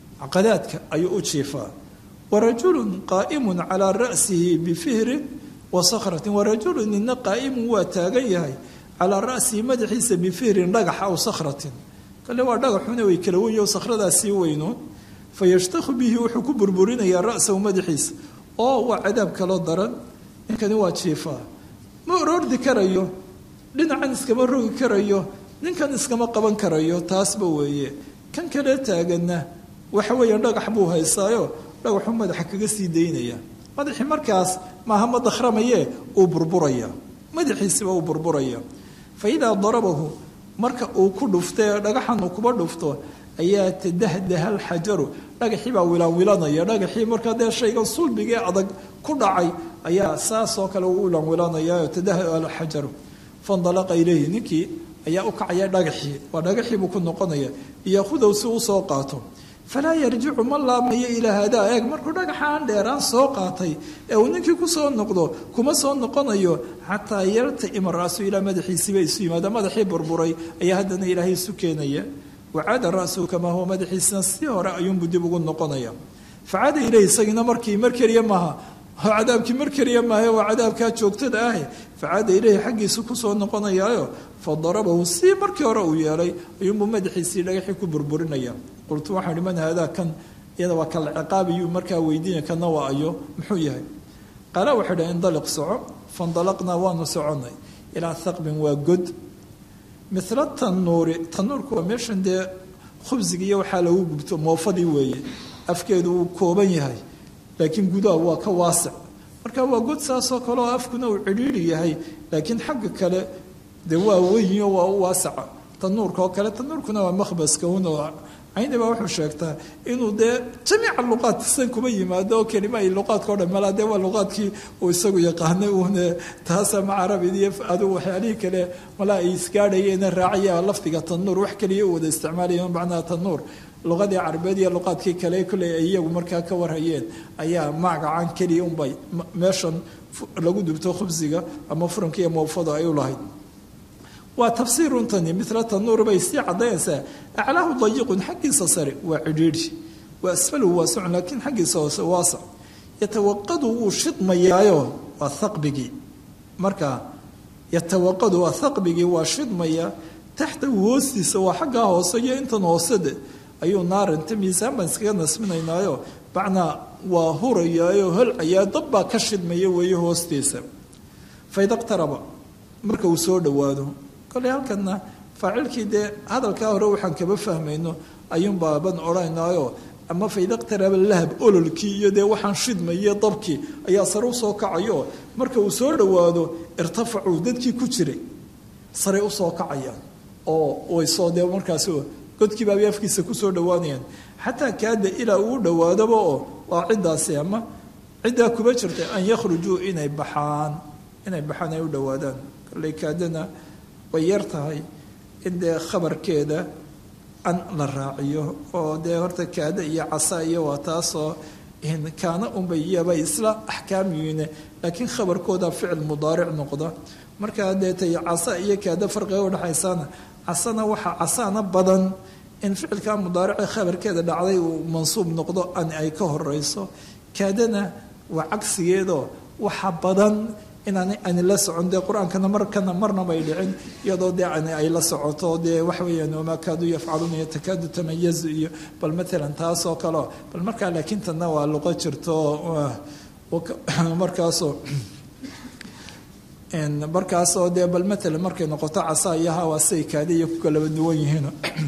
qadaadka ayuu u jiifaa wa rajulun qaa'imun calaa ra'sihi bifihrin wa sakhratin wa rajulu nina qaa'imun waa taagan yahay calaa ra'sihi madaxiisa bifihrin dhagax aw sakhratin kale waa dhagaxuna way kala wenyo sakhradaas sii weynoon fa yashtakhu bihi wuxuu ku burburinayaa ra'sahu madaxiisa oo waa cadaab kaloo daran ninkani waa jiifaa ma oroordi karayo dhinacan iskama rogi karayo ninkan iskama qaban karayo taasba weeye kan kale taaganna waxa weeyaan dhagax buu haystaayo dhagaxuu madaxa kaga sii daynaya madaxii markaas maaha ma dakhramaye uu burburaya madaxiisiba uu burburaya fa idaa darabahu marka uu ku dhufta dhagaxan uu kuba dhufto ayaa tadahdaha alxajaru dhagaxii baa wilaanwilanaya dhagaxii markaa dee shaygan sulbigee adag ku dhacay ayaa saasoo kale uu wilaanwilanaya tadahdaha alxajaru fandalaqa ilayhi ninkii ayaa u kacaya dhagaxii waa dhagaxii buu ku noqonaya iyohudow si usoo qaato falaa yarjicu ma laamayo ilaa hadaa eeg markuu dhagaxaan dheeraan soo qaatay ee uu ninkii kusoo noqdo kuma soo noqonayo xataa yartaima ra'su ilaa madaxiisiiba isu yimaada madaxii burburay ayaa haddana ilaahay isu keenaya wacaada ra'suhu kamaa huwa madaxiisina si hore ayuunbuu dib ugu noqonaya facaada ileyh isagiina markii mar keliya maaha cadaabkii mar keliya maahe waa cadaabkaa joogtada ah facaada ileyhi xaggiisu kusoo noqonayaayo fa darabahu si markii hore uu yeelay ayuunbuu madaxiisii dhagaxii ku burburinaya qultu waxaan ihi man haadaa kan iyada waa kala ciqaabayuu markaa weydiinaya kana waa ayo muxuu yahay qaala waxay dhaha indaliq soco fandalaqnaa waanu soconay ilaa thaqbin waa god mila tanuuri tanuurku waa meeshan dee khubsiga iyo waxaa lagu gubto moofadii weeye afkeedu wuu kooban yahay laakiin gudaha waa ka waasic marka waa god saasoo kale oo afkuna uu cidhiidhi yahay laakiin xagga kale dee waa weynyo waa u waasaca tanuurka oo kale tanuurkuna waa makhbaska unoo cayni baa wuxuu sheegtaa inuu dee jamiica luqaad san kuma yimaado oo kelima ay luqaadka o dhan malaa dee waa luqaadkii uu isagu yaqaanay uune taasa ma carabid iyo adigu waxyaalihii kale malaa ay isgaadhayeena raacaya lafdiga tanuur wax kaliya u wada isticmaalaya macnaha tanuur luqadii carabeed iyo luqaadkii kale kolley ay iyagu markaa ka warhayeen ayaa magacan keliya unbay meeshan lagu dubto khubsiga ama furanka iyo moofada ay u lahayd waa tafsiiruntani mila tanuur bay sii cadaynaysaa aclaahu dayiqun xaggiisa sare waa cidhiidhi waa asfaluhu waasicun laakiin xaggiisa hoose waasac yatawaqadu wuu shidmayaayo waa haqbigii marka yatawaqadu waa haqbigii waa shidmaya taxtahu hoostiisa waa xaggaa hoose iyo intan hoosede ayuu naarinta miisaan baan iskaga nasminaynaayo bacnaa waa hurayaayo holcayaa dab baa ka shidmaya weeye hoostiisa faydaqtaraba marka uu soo dhowaado koley halkana faacilkii dee hadalkaa hore waxaan kaba fahmayno ayuunbaaban odhanaynayo ama faydaqtaraba lahab ololkii iyo dee waxaan shidmaye dabkii ayaa sare usoo kacayo marka uu soo dhowaado irtafacuu dadkii ku jiray sare usoo kacayaan oo waysoo dee markaas godkii baabay afkiisa kusoo dhowaanayaan xataa kaada ilaa uu dhowaadaba oo waa ciddaasi ama ciddaa kuba jirtay an yakhrujuu inay baxaan inay baxaan ay u dhowaadaan kolley kaadana way yar tahay in dee khabarkeeda an la raaciyo oo dee horta kaada iyo casa iyo waa taasoo kaana unbay iyaba isla axkaam yihiine laakiin khabarkooda ficil mudaaric noqda markaa dee tay casa iyo kaada farqiga udhexaysaana casana waxaa casaana badan in ficilka mudaarice khabarkeeda dhacday uu mansuub noqdo an ay ka horeyso kaadana waa cagsigeedoo waxa badan inaan ani la socon dee qur-aankana markana marnabay dhicin iyadoo dee ani ay la socoto dee waxa weeyaan wamaa kaaduu yafcaluuna yatakaadu tamayazu iyo bal maalan taasoo kaleo bal markaa laakiin tanna waa luqo jirto markaasoo markaasoo dee bal maalan markay noqoto casa iyo hawa siay kaada iyo ku kalaba duwan yihiin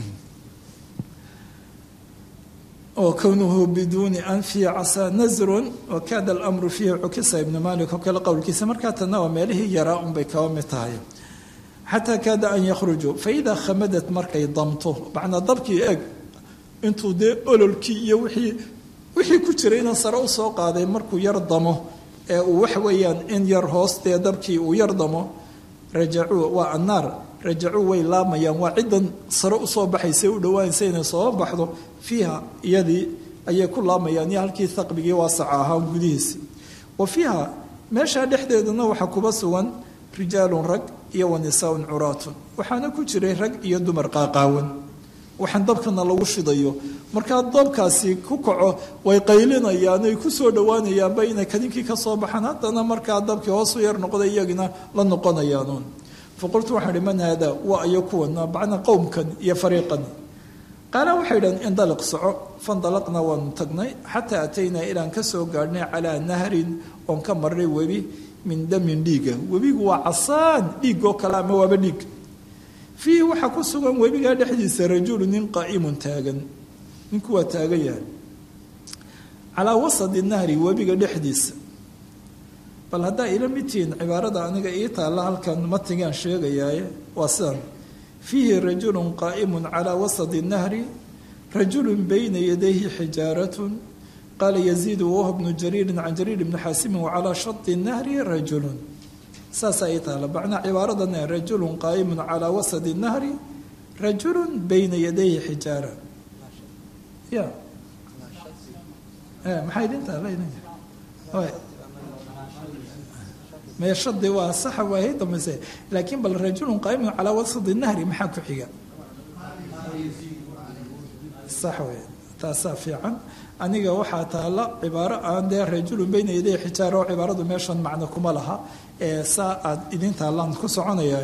oo kownuhu biduuni anfi casaa nasrun wakaada alamru fiihi cukisa ibnu malik oo kale qowlkiisa markaa tanna waa meelihii yaraa unbay kaba mid tahay xataa kaada an yakhrujuu faidaa khamadat markay damto macnaa dabkii eeg intuu dee ololkii iyo wixii wixii ku jirayna sare usoo qaaday markuu yar damo ee uu waxa weeyaan in yar hoostee dabkii uu yar damo rajacuu waa annaar rajacuu way laamayaan waa ciddan sare usoo baxaysa u dhowaanaysa inay soo baxdo fiiha iyadii ayay ku laamayaan iyo halkii haqbigii waasaca ahaa gudihiisi wa fiiha meeshaa dhexdeedana waxaa kuba sugan rijaalun rag iyo wa nisaaun curaatun waxaana ku jiray rag iyo dumar qaaqaawan waxaan dabkana lagu shidayo markaa dabkaasi ku kaco way qaylinayaan ay kusoo dhowaanayaanba inay kadinkii kasoo baxaan haddana markaa dabkii hoos u yar noqday iyagina la noqonayaanuun faqultu waxaan ihi man haadaa waa ayo kuwana bacna qowmkan iyo fariiqan qaala waxay idhahan indaliq soco fandalaqna waanu tagnay xataa ataynaa ilaan ka soo gaadhnay calaa nahrin oon ka marnay webi min damin dhiiga webigu waa casaan dhiigoo kale ama waaba dhiig fiihi waxaa ku sugan webigaa dhexdiisa rajulu nin qaa'imun taagan ninku waa taagan yahay calaa wasadi nahri webiga dhexdiisa bal haddaa ila midtihiin cibaarada aniga ii taalla halkan matigaan sheegayaaye waa sidan fiihi rajulun qaa'imun calaa wasadi nahri rajulun bayna yadayhi xijaaratun qaala yaziidu wahuwa bnu jariirin can jariir bni xaasimin wacalaa shadi nahri rajulun saasaa ii taalla macnaa cibaaradan rajulun qaa'imun calaa wasadi nahri rajulun bayna yadayhi xijaara ya maxay idin taalla meeshadii waa saxa waay dambayse laakiin bal rajulun qaa'imun calaa wasadi nahri maxaa ku xiga sax wey taasaa fiican aniga waxaa taalla cibaaro aan dee rajulun bayna yaday xijaara oo cibaaradu meeshan macno kuma laha ee saa aad idin taallaan ku soconaya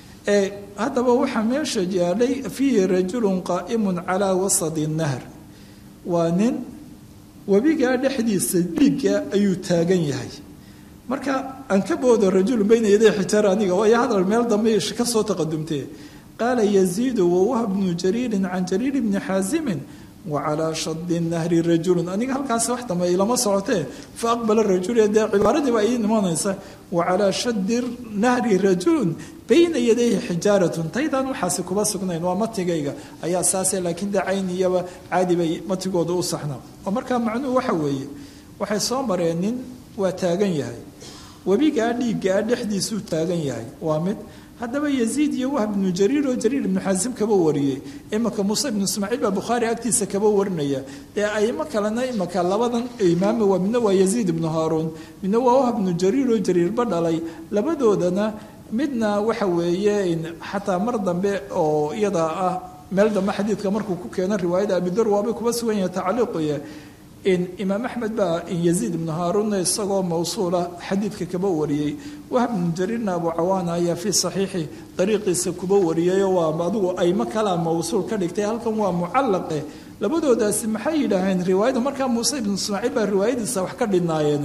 haddaba waxaa meesha yaalay fiihi rajulun qaa'imun calaa wasadi nahr waa nin webigaa dhexdiisa dhiigga ayuu taagan yahay marka aan ka boodo rajulun bayna yaday xijaara aniga waayo hadal meel dambe ka soo taqadumtee qaala yaziidu wawah bnu jariirin can jariir bni xaasimin wacalaa shadi nahri rajulun aniga halkaasi wax dambe ilama socotee fa aqbala rajul dee cibaaradii baa ii imanaysa wacalaa shadi nahri rajulun bayna yadayhi xijaaratun taydaan waxaasi kuba sugnayn waa matigayga ayaa saase laakiin dee cayniyaba caadi bay matigooda u saxnaa oo markaa macnuhu waxa weeye waxay soo mareen nin waa taagan yahay webigaa dhiiggaa dhexdiisuu taagan yahay waa mid haddaba yaziid iyo wah bnu jariir oo jariir ibnu xaasim kaba wariyey imaka muuse ibnu ismaaciil baa bukhaari agtiisa kaba warinaya dee aimo kalena imaka labadan imaame waa midna waa yaziid ibnu haaruun midna waa wah bnu jariir oo jariirba dhalay labadoodana midna waxa weeye xataa mar dambe oo iyada ah meel dambe xadiidka markuu ku keeno riwaayada abidar waabay kuba sugan yahay tacliiqaya imaam axmed baa yaziid ibnu haaruunna isagoo mawsuula xadiidka kaba wariyey wahb bnu jariirna abu cawaana ayaa fii saxiixi dariiqiisa kuba wariyayo waa adigu aymo kalaa mawsuul ka dhigtay halkan waa mucallaqe labadoodaasi maxay yidhaaheen riwaayada markaa muuse ibnu ismaaciil baa riwaayadiisa wax ka dhinaayeen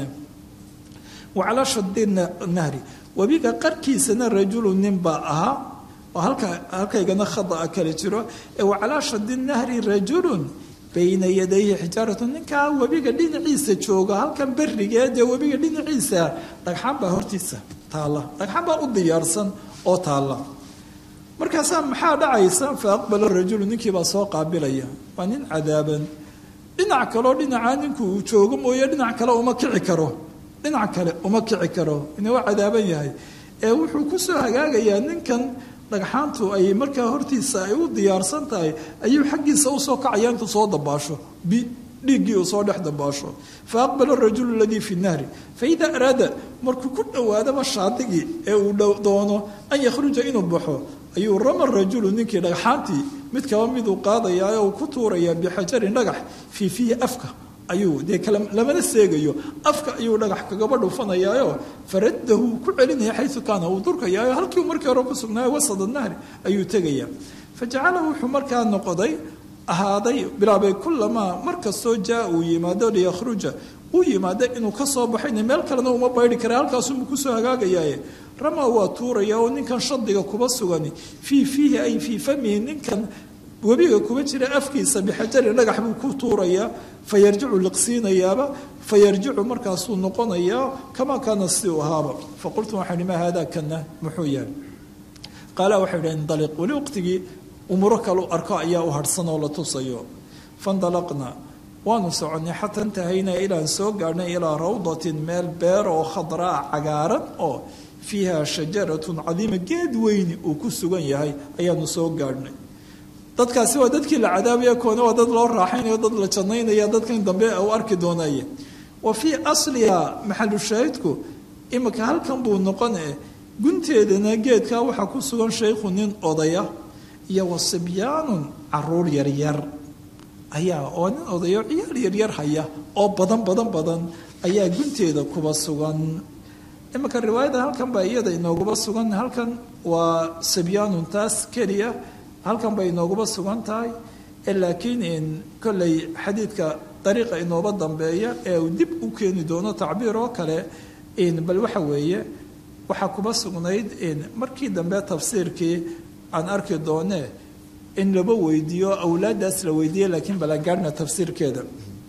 wacalaa shadi nahri webiga qarkiisana rajulu nin baa ahaa oo halka halkaygana khada'a kale jiro ee wacalaa shadi nahri rajulun bayna yadayhi xijaaratu ninkaa webiga dhinaciisa jooga halkan berigee dee webiga dhinaciisa dhagxaan baa hortiisa taalla dhagxaan baa u diyaarsan oo taalla markaasaa maxaa dhacaysa fa aqbala rajulu ninkiibaa soo qaabilaya waa nin cadaaban dhinac kaleo dhinacaa ninku uu joogo mooye dhinac kale uma kici karo dhinac kale uma kici karo ina waa cadaaban yahay ee wuxuu kusoo hagaagayaa ninkan dhagxaantu ay markaa hortiisa ay u diyaarsan tahay ayuu xaggiisa usoo kacaya intuu soo dabaasho dhiiggii uu soo dhex dabaasho fa aqbala rajulu aladii fi nahri faida araada markuu ku dhowaadaba shaadigii ee uu doono an yakhruja inuu baxo ayuu rama rajulu ninkii dhagxaantii mid kaba miduu qaadayaa uu ku tuurayaa bixajarin dhagax fii fiihi afka ayuu dee lamana seegayo afka ayuu dhagax kagaba dhufanayaayo faradahu ku celinaya xayu kaana uu durkayaayo halkiiu markii hore ku sugnaayo wasada nahri ayuu tegaya fajacala wuxuu markaa noqday ahaaday bilaabay kulamaa markastoo jaa uu yimaado liyakhruja uu yimaado inuu kasoo baxayna meel kalena uma baydi kara halkaasuma kusoo hagaagayaaye rama waa tuuraya oo ninkan shadiga kuba sugani fii fiihi ay fii famihi ninkan webiga kuba jira afkiisa bixajarin dhagax buu ku tuurayaa fa yarjicu liqsiinayaaba fa yarjicu markaasuu noqonayaa kamaa kaana si uu ahaaba faqultu waxaan ihi maa haadaa kana muxuu yahay qaala waxay idhaha indaliq weli waqtigii umuro kalu arko ayaa u harhsan oo la tusayo fandalaqna waanu soconnay xataa intahaynaa ilaan soo gaadhnay ilaa rawdatin meel beer oo khadraa cagaaran oo fiiha shajaratun cadiima geed weyni uu ku sugan yahay ayaanu soo gaadhnay dadkaasi waa dadkii la cadaabaya koona waa dad loo raaxaynayo dad la jannaynaya dadkan dambe u arki doonaya wa fii asliha maxalu shaahidku imika halkan buu noqon eh gunteedana geedkaa waxaa ku sugan shaykhu nin odaya iyo wa sibyaanun caruur yaryar ayaa oo nin odayo ciyaal yaryar haya oo badan badan badan ayaa gunteeda kuba sugan iminka riwaayada halkan baa iyada inooguba sugan halkan waa sibyaanun taas keliya halkan bay inooguba sugan tahay laakiin kolley xadiidka dariiqa inooba dambeeya ee uu dib u keeni doono tacbiir oo kale bal waxa weeye waxaa kuba sugnayd markii dambe tafsiirkii aan arki doone in laba weydiiyo awlaaddaas la weydiiye laakiin balagaarhna tafsiirkeeda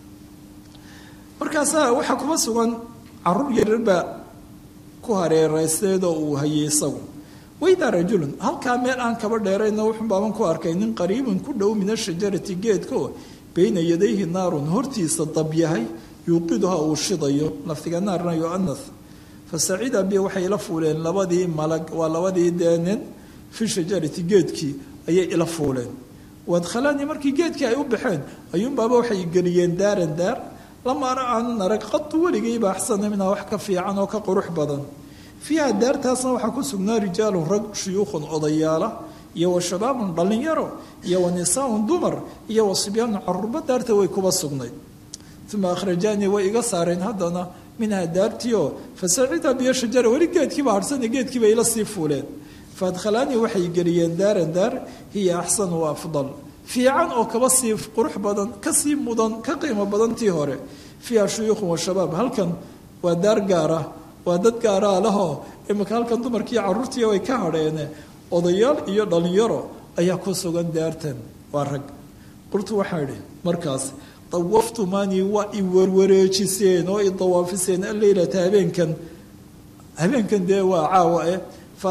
markaasaa waxaa kuba sugan caruur yaryarbaa ku hareereysteedoo uu hayay isagu waydaa rajulun halkaa meel aan kaba dheerayna wuxun baaban ku arkay nin qariibun ku dhow min ashajarati geedko bayna yadayhi naarun hortiisa dab yahay yuuqiduha uu shidayo laftiga naarna yoanas fa sacida bi waxay ila fuuleen labadii malag waa labadii dee nin fi shajarati geedkii ayay ila fuuleen waadkhalanii markii geedkii ay u baxeen ayuunbaaba waxay geliyeen daaran daar lama ara aanan arag qadu weligayba axsana minhaa wax ka fiican oo ka qurux badan fiiha daartaasna waxaa ku sugnaa rijaalun rag shuyuukhun odayaala iyo wa shabaabun dhallinyaro iyo wa nisaaun dumar iyo wa sibyaanun caruurba daarta way kuba sugnayd uma akhrajaanii way iga saareen haddana minhaa daartiio fasacida biyo shajara weli geedkiiba harhsane geedkiiba ila sii fuuleen faadkhalaanii waxay geliyeen daaran daar hiya axsanu wa afdal fiican oo kaba sii qurux badan kasii mudan ka qiimo badan tii hore fiiha shuyuukhun wa shabaab halkan waa daar gaara waa dad gaaraa lahoo imika halkan dumarkiiyo caruurtii way ka hadheene odayaal iyo dhallinyaro ayaa ku sugan daartan waa rag qurtu waxaa idhi markaas dawaftumanii waa i warwareejiseen oo i dawaafiseen alleylata habeenkan habeenkan dee waa caawa eh fa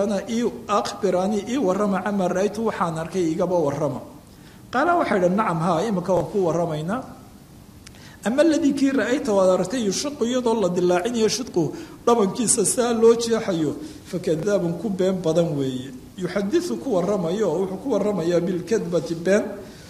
akhbiraanii ii warrama camaa ra-aytu waxaan arkay igaba warrama qaala waxay idhi nacam haa imika waan ku warramaynaa ama aladii kii ra-ayta waad aragtay yushaqu iyadoo la dilaacinayo shidqu dhabankiisa saa loo jeexayo fakadaabun ku been badan weeye yuxadiu ku waramayo wuxuu ku waramayaa bilkadbati been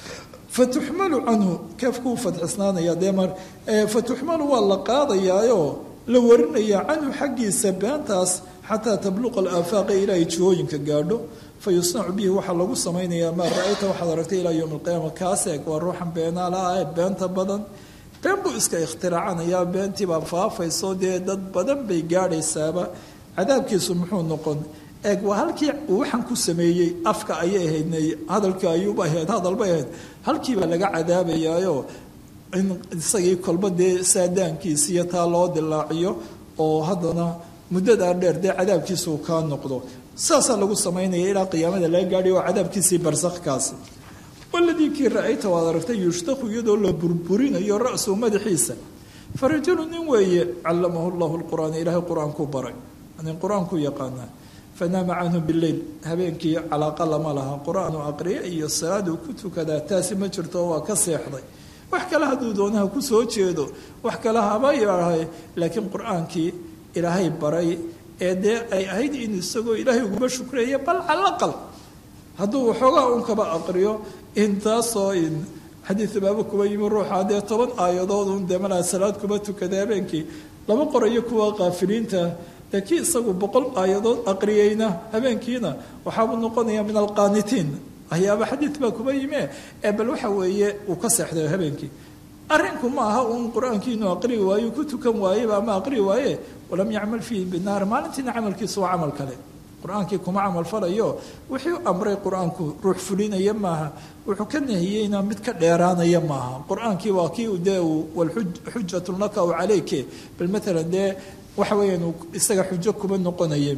fatuxmalu canhu keefkuu fadxisnaanaya dee mar fatuxmalu waa la qaadayaayoo la warinayaa canhu xaggiisa beentaas xataa tabluqa alaafaaqa ilaa ay jihooyinka gaadho fa yusnacu bihi waxaa lagu samaynayaa maa ra-ayta waxaad aragtay ilaa yowmi alqiyaama kaas eeg waa ruuxan beenaala ah ee beenta badan been buu iska ikhtiraacanayaa beentiibaa faafayso dee dad badan bay gaadhaysaaba cadaabkiisu muxuu noqon eeg waa halkii uu waxaan ku sameeyey afka ayay ahayd hadalka ayuuba ahayd hadalbay ahayd halkiibaa laga cadaabayaayo in isagii kolba dee saadaankiisiiyo taa loo dilaaciyo oo haddana muddadaa dheer dee cadaabkiisu kaa noqdo saasaa lagu samaynaya ilaa qiyaamada laga gaadhay oo cadaabkiisii barsakkaasi waladii kii ra-ayta waad aragtay yushtaku iyadoo la burburinayo ra-suu madaxiisa fa rajulu nin weeye callamahu llahu lqur'aan ilaahay qur-aankuu baray nin qur-aankuu yaqaanaa fanaama canhu bileyl habeenkii calaaqa lama laha qur-aanu aqriye iyo salaaduu ku tukadaa taasi ma jirto waa ka seexday wax kale hadduu doonaha ku soo jeedo wax kale haba yaahay laakiin qur-aankii ilaahay baray ee dee ay ahayd in isagoo ilaahay uguba shukreeya bal calaqal hadduu waxoogaa un kaba aqriyo intaasoo in xadiid baaba kuba yimi ruuxa dee toban aayadood un dee malaa salaad kuba tukada habeenkii lama qorayo kuwa qaafiliinta ee kii isagu boqol aayadood aqriyeyna habeenkiina waxaabuu noqonaya min alqaanitiin ayaaba xadiid baa kuba yime ee bal waxa weeye uu ka seexday habeenkii arrinku ma aha uun qur-aankii inuu aqri waayo ku tukan waayeba ama aqri waaye walam yacmal fiihi binaar maalintiina camalkiisu waa camal kale qur-aankii kuma camal falayo wixii amray qur-aanku ruux fulinaya maaha wuxuu ka nahiyeyna mid ka dheeraanaya maaha qur-aankii waa kii dee xujatun laka aw calayke bal maalan dee waxa weeyaan isaga xujo kuma noqonaye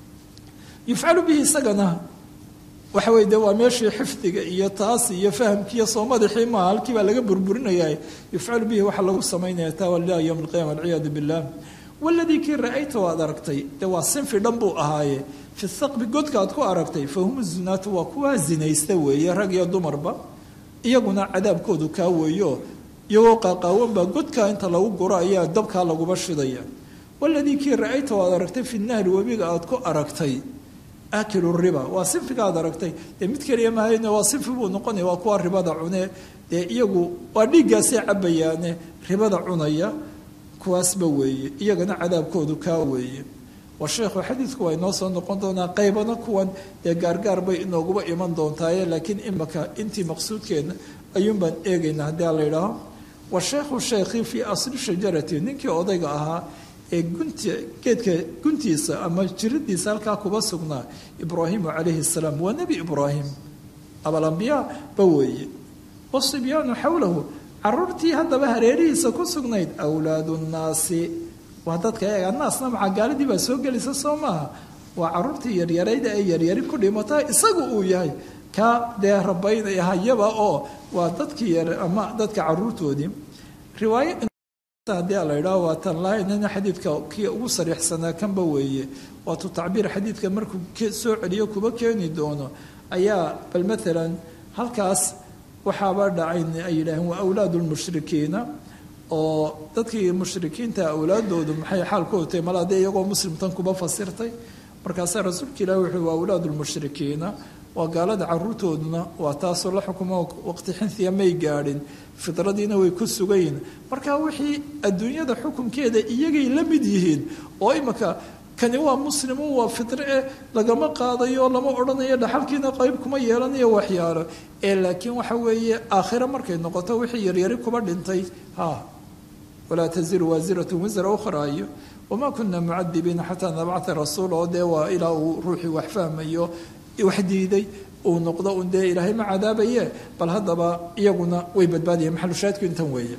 yufcalu bihi isagana waxa weye de waa meeshii xifdiga iyo taas iyo fahamkiiyo soo madaxii maaha halkii baa laga burburinaya yufcalu bihi waxaa lagu samaynaya taa walilah yowm alqiyama alciyaadu billah waladii kii ra-ayta waad aragtay dee waa sinfi dhan buu ahaaye fi saqbi godka aad ku aragtay fa hum zunaatu waa kuwaa zinaysta weeye rag iyo dumarba iyaguna cadaabkoodu kaa weeyo iyagoo qaaqaawanbaa godkaa inta lagu guro ayaa dabkaa laguba shidaya waladii kii ra-ayta waad aragtay fi nahri webiga aad ku aragtay akilu riba waa sinfiga aad aragtay dee mid keliya mahayne waa sinfi buu noqonaya waa kuwa ribada cune dee iyagu waa dhiiggaasay cabayaane ribada cunaya kuwaasba weeye iyagana cadaabkoodu kaa weeye wa sheekhu xadiidku waa inoo soo noqon doonaa qaybana kuwan dee gaargaar bay inooguba iman doontaaye laakiin imaka intii maqsuudkeedna ayuun baan eegaynaa haddii a la yidhaaho wa sheekhu sheekhi fii asli shajarati ninkii odayga ahaa ee gunti geedka guntiisa ama jiradiisa halkaa kuba sugnaa ibraahimu calayhi salaam waa nebi ibraahim abalambiyaa ba weeye wasibyaanu xowlahu caruurtii haddaba hareerihiisa ku sugnayd awlaadu nnaasi waa dadka eega naasna maxaa gaaladii baa soo gelisa soo maaha waa caruurtii yaryarayda ee yaryari ku dhimata isagu uu yahay ka dee rabaynaya hayaba oo waa dadkii yar ama dadka caruurtoodii riwaaya haddii a la yidhaho waa tan lahaynana xadiidka kii ugu sariixsanaa kanba weeye waatu tacbiir xadiidka markuu soo celiyo kuba keeni doono ayaa bal maalan halkaas waxaaba dhacayn ay yidhaaheen waa awlaadu lmushrikiina oo dadkii mushrikiinta awlaadoodu maxay xaalkoodu tahay mala dee iyagoo muslimtan kuba fasirtay markaasaa rasuulka ilahi wuxuu waa awlaadu lmushrikiina waa gaalada caruurtooduna waa taasoo la xukumo waqti xinhiya may gaadhin fidradiina way ku sugayiin marka wixii adduunyada xukunkeeda iyagay la mid yihiin oo imaka kani waa muslimu waa fidre eh lagama qaadayo lama odhanayo dhaxalkiina qayb kuma yeelanayo waxyaalo ee laakiin waxa weeye aakhiro markay noqoto wixii yaryari kuba dhintay ha walaa taziru waasiratu wisra ukhra iyo wamaa kuna mucadibiina xataa nabcata rasuul oo dee waa ilaa uu ruuxii wax fahmayo wax diiday uu noqdo un dee ilaahay ma cadaabaye bal haddaba iyaguna way badbaadayeen maxalushaadku intan weeye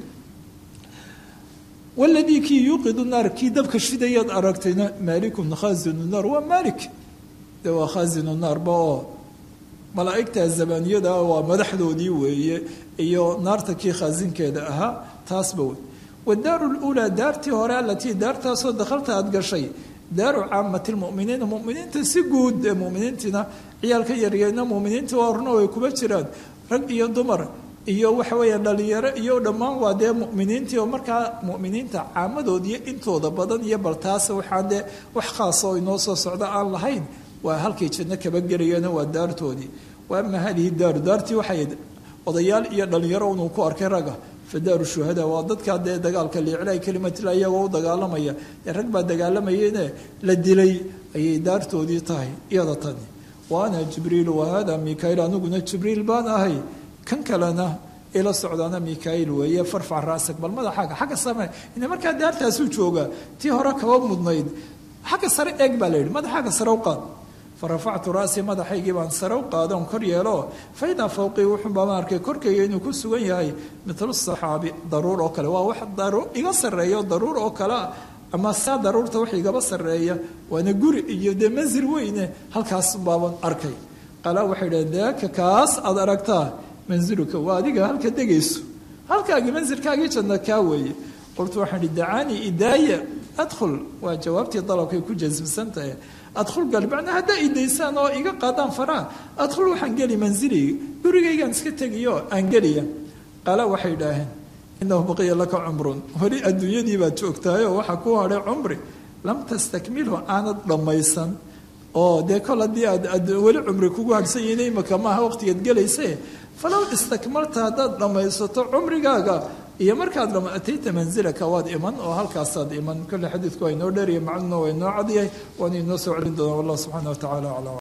waladii kii yuuqidu naar kii dabka shidayaad aragtayna maalikun khaazinu naar waa maalik de waa khaazinu naarba oo malaa'igta zabaaniyada waa madaxdoodii weeye iyo naarta kii khaasinkeeda ahaa taasba wey wadaaru lulaa daartii hore alatii daartaasoo dakhalta aada gashay daaru caamati lmuminiina muminiinta si guud ee muminiintiina ciyaalka yaryarna muminiinta waa horna way kuba jiraan rag iyo dumar iyo waxa weeya dhalinyaro iyo dhammaan waa dee muminiintii oo markaa muminiinta caamadoodiiyo intooda badan iyo baltaas waxaan dee wax khaasa oo inoo soo socda aan lahayn waa halkay janno kaba gelayeen waa daartoodii wa ama hadihi daaru daartii waxay odayaal iyo dhalinyaro unuu ku arkay raga fadaaru shuhada waa dadkaa dee dagaalka liiclaa kelimatila iyagoo u dagaalamaya dee rag baa dagaalamayene la dilay ayay daartoodii tahay iyada tani wa ana jibriilu wa hada mikail aniguna jibriil baan ahay kan kalena ila socdaana mikail weeye farfac ra'sak bal madaxaaga xagga same ina markaa daartaasuu joogaa tii hore kaba mudnayd xagga sare eeg baa la yidhi madaxaaga sare u qaad farafactu ra'sii madaxaygii baan sare u qaadon kor yeelo faidaa fawqii wuxuunbama arkay korkayga inuu ku sugan yahay mitlu saxaabi daruur oo kale waa wax iga sarreeyo daruur oo kalea ama saa daruurta wax igaba sarreeya waana guri iyo dee mansil weyne halkaas baaban arkay qalaa waxay dhaheen daaka kaas aad aragtaa mansiluka waa adiga halka degayso halkaagii mansilkaagii janna kaa weeye qultu waxaan ihi dacaanii idaaya adkhul waa jawaabtii dalabkay ku jasmsan tahay adkhul gal macnaa haddaa idaysaan oo iga qaadaan faraa adkhul waxaan geli manziliga gurigaygaan iska tegiyo aan geliya qaala waxay idhaaheen inahu baqiya laka cumrun weli adduunyadii baad joogtaayoo waxaa ku hadhay cumri lam tastakmilhu aanad dhammaysan oo dee kol haddii aad weli cumri kugu hadhsan yihiin imaka maaha waqtigeed gelayse falow istakmalta haddaad dhammaysato cumrigaaga iyo markaad dhama atayta mansilaka waad iman oo halkaasaad iman kolle xadiidku waa inoo dheeriya macnuna waa inoo cadyahay waana inoo soo celin doonaa wallah subxaana wa tacala aclam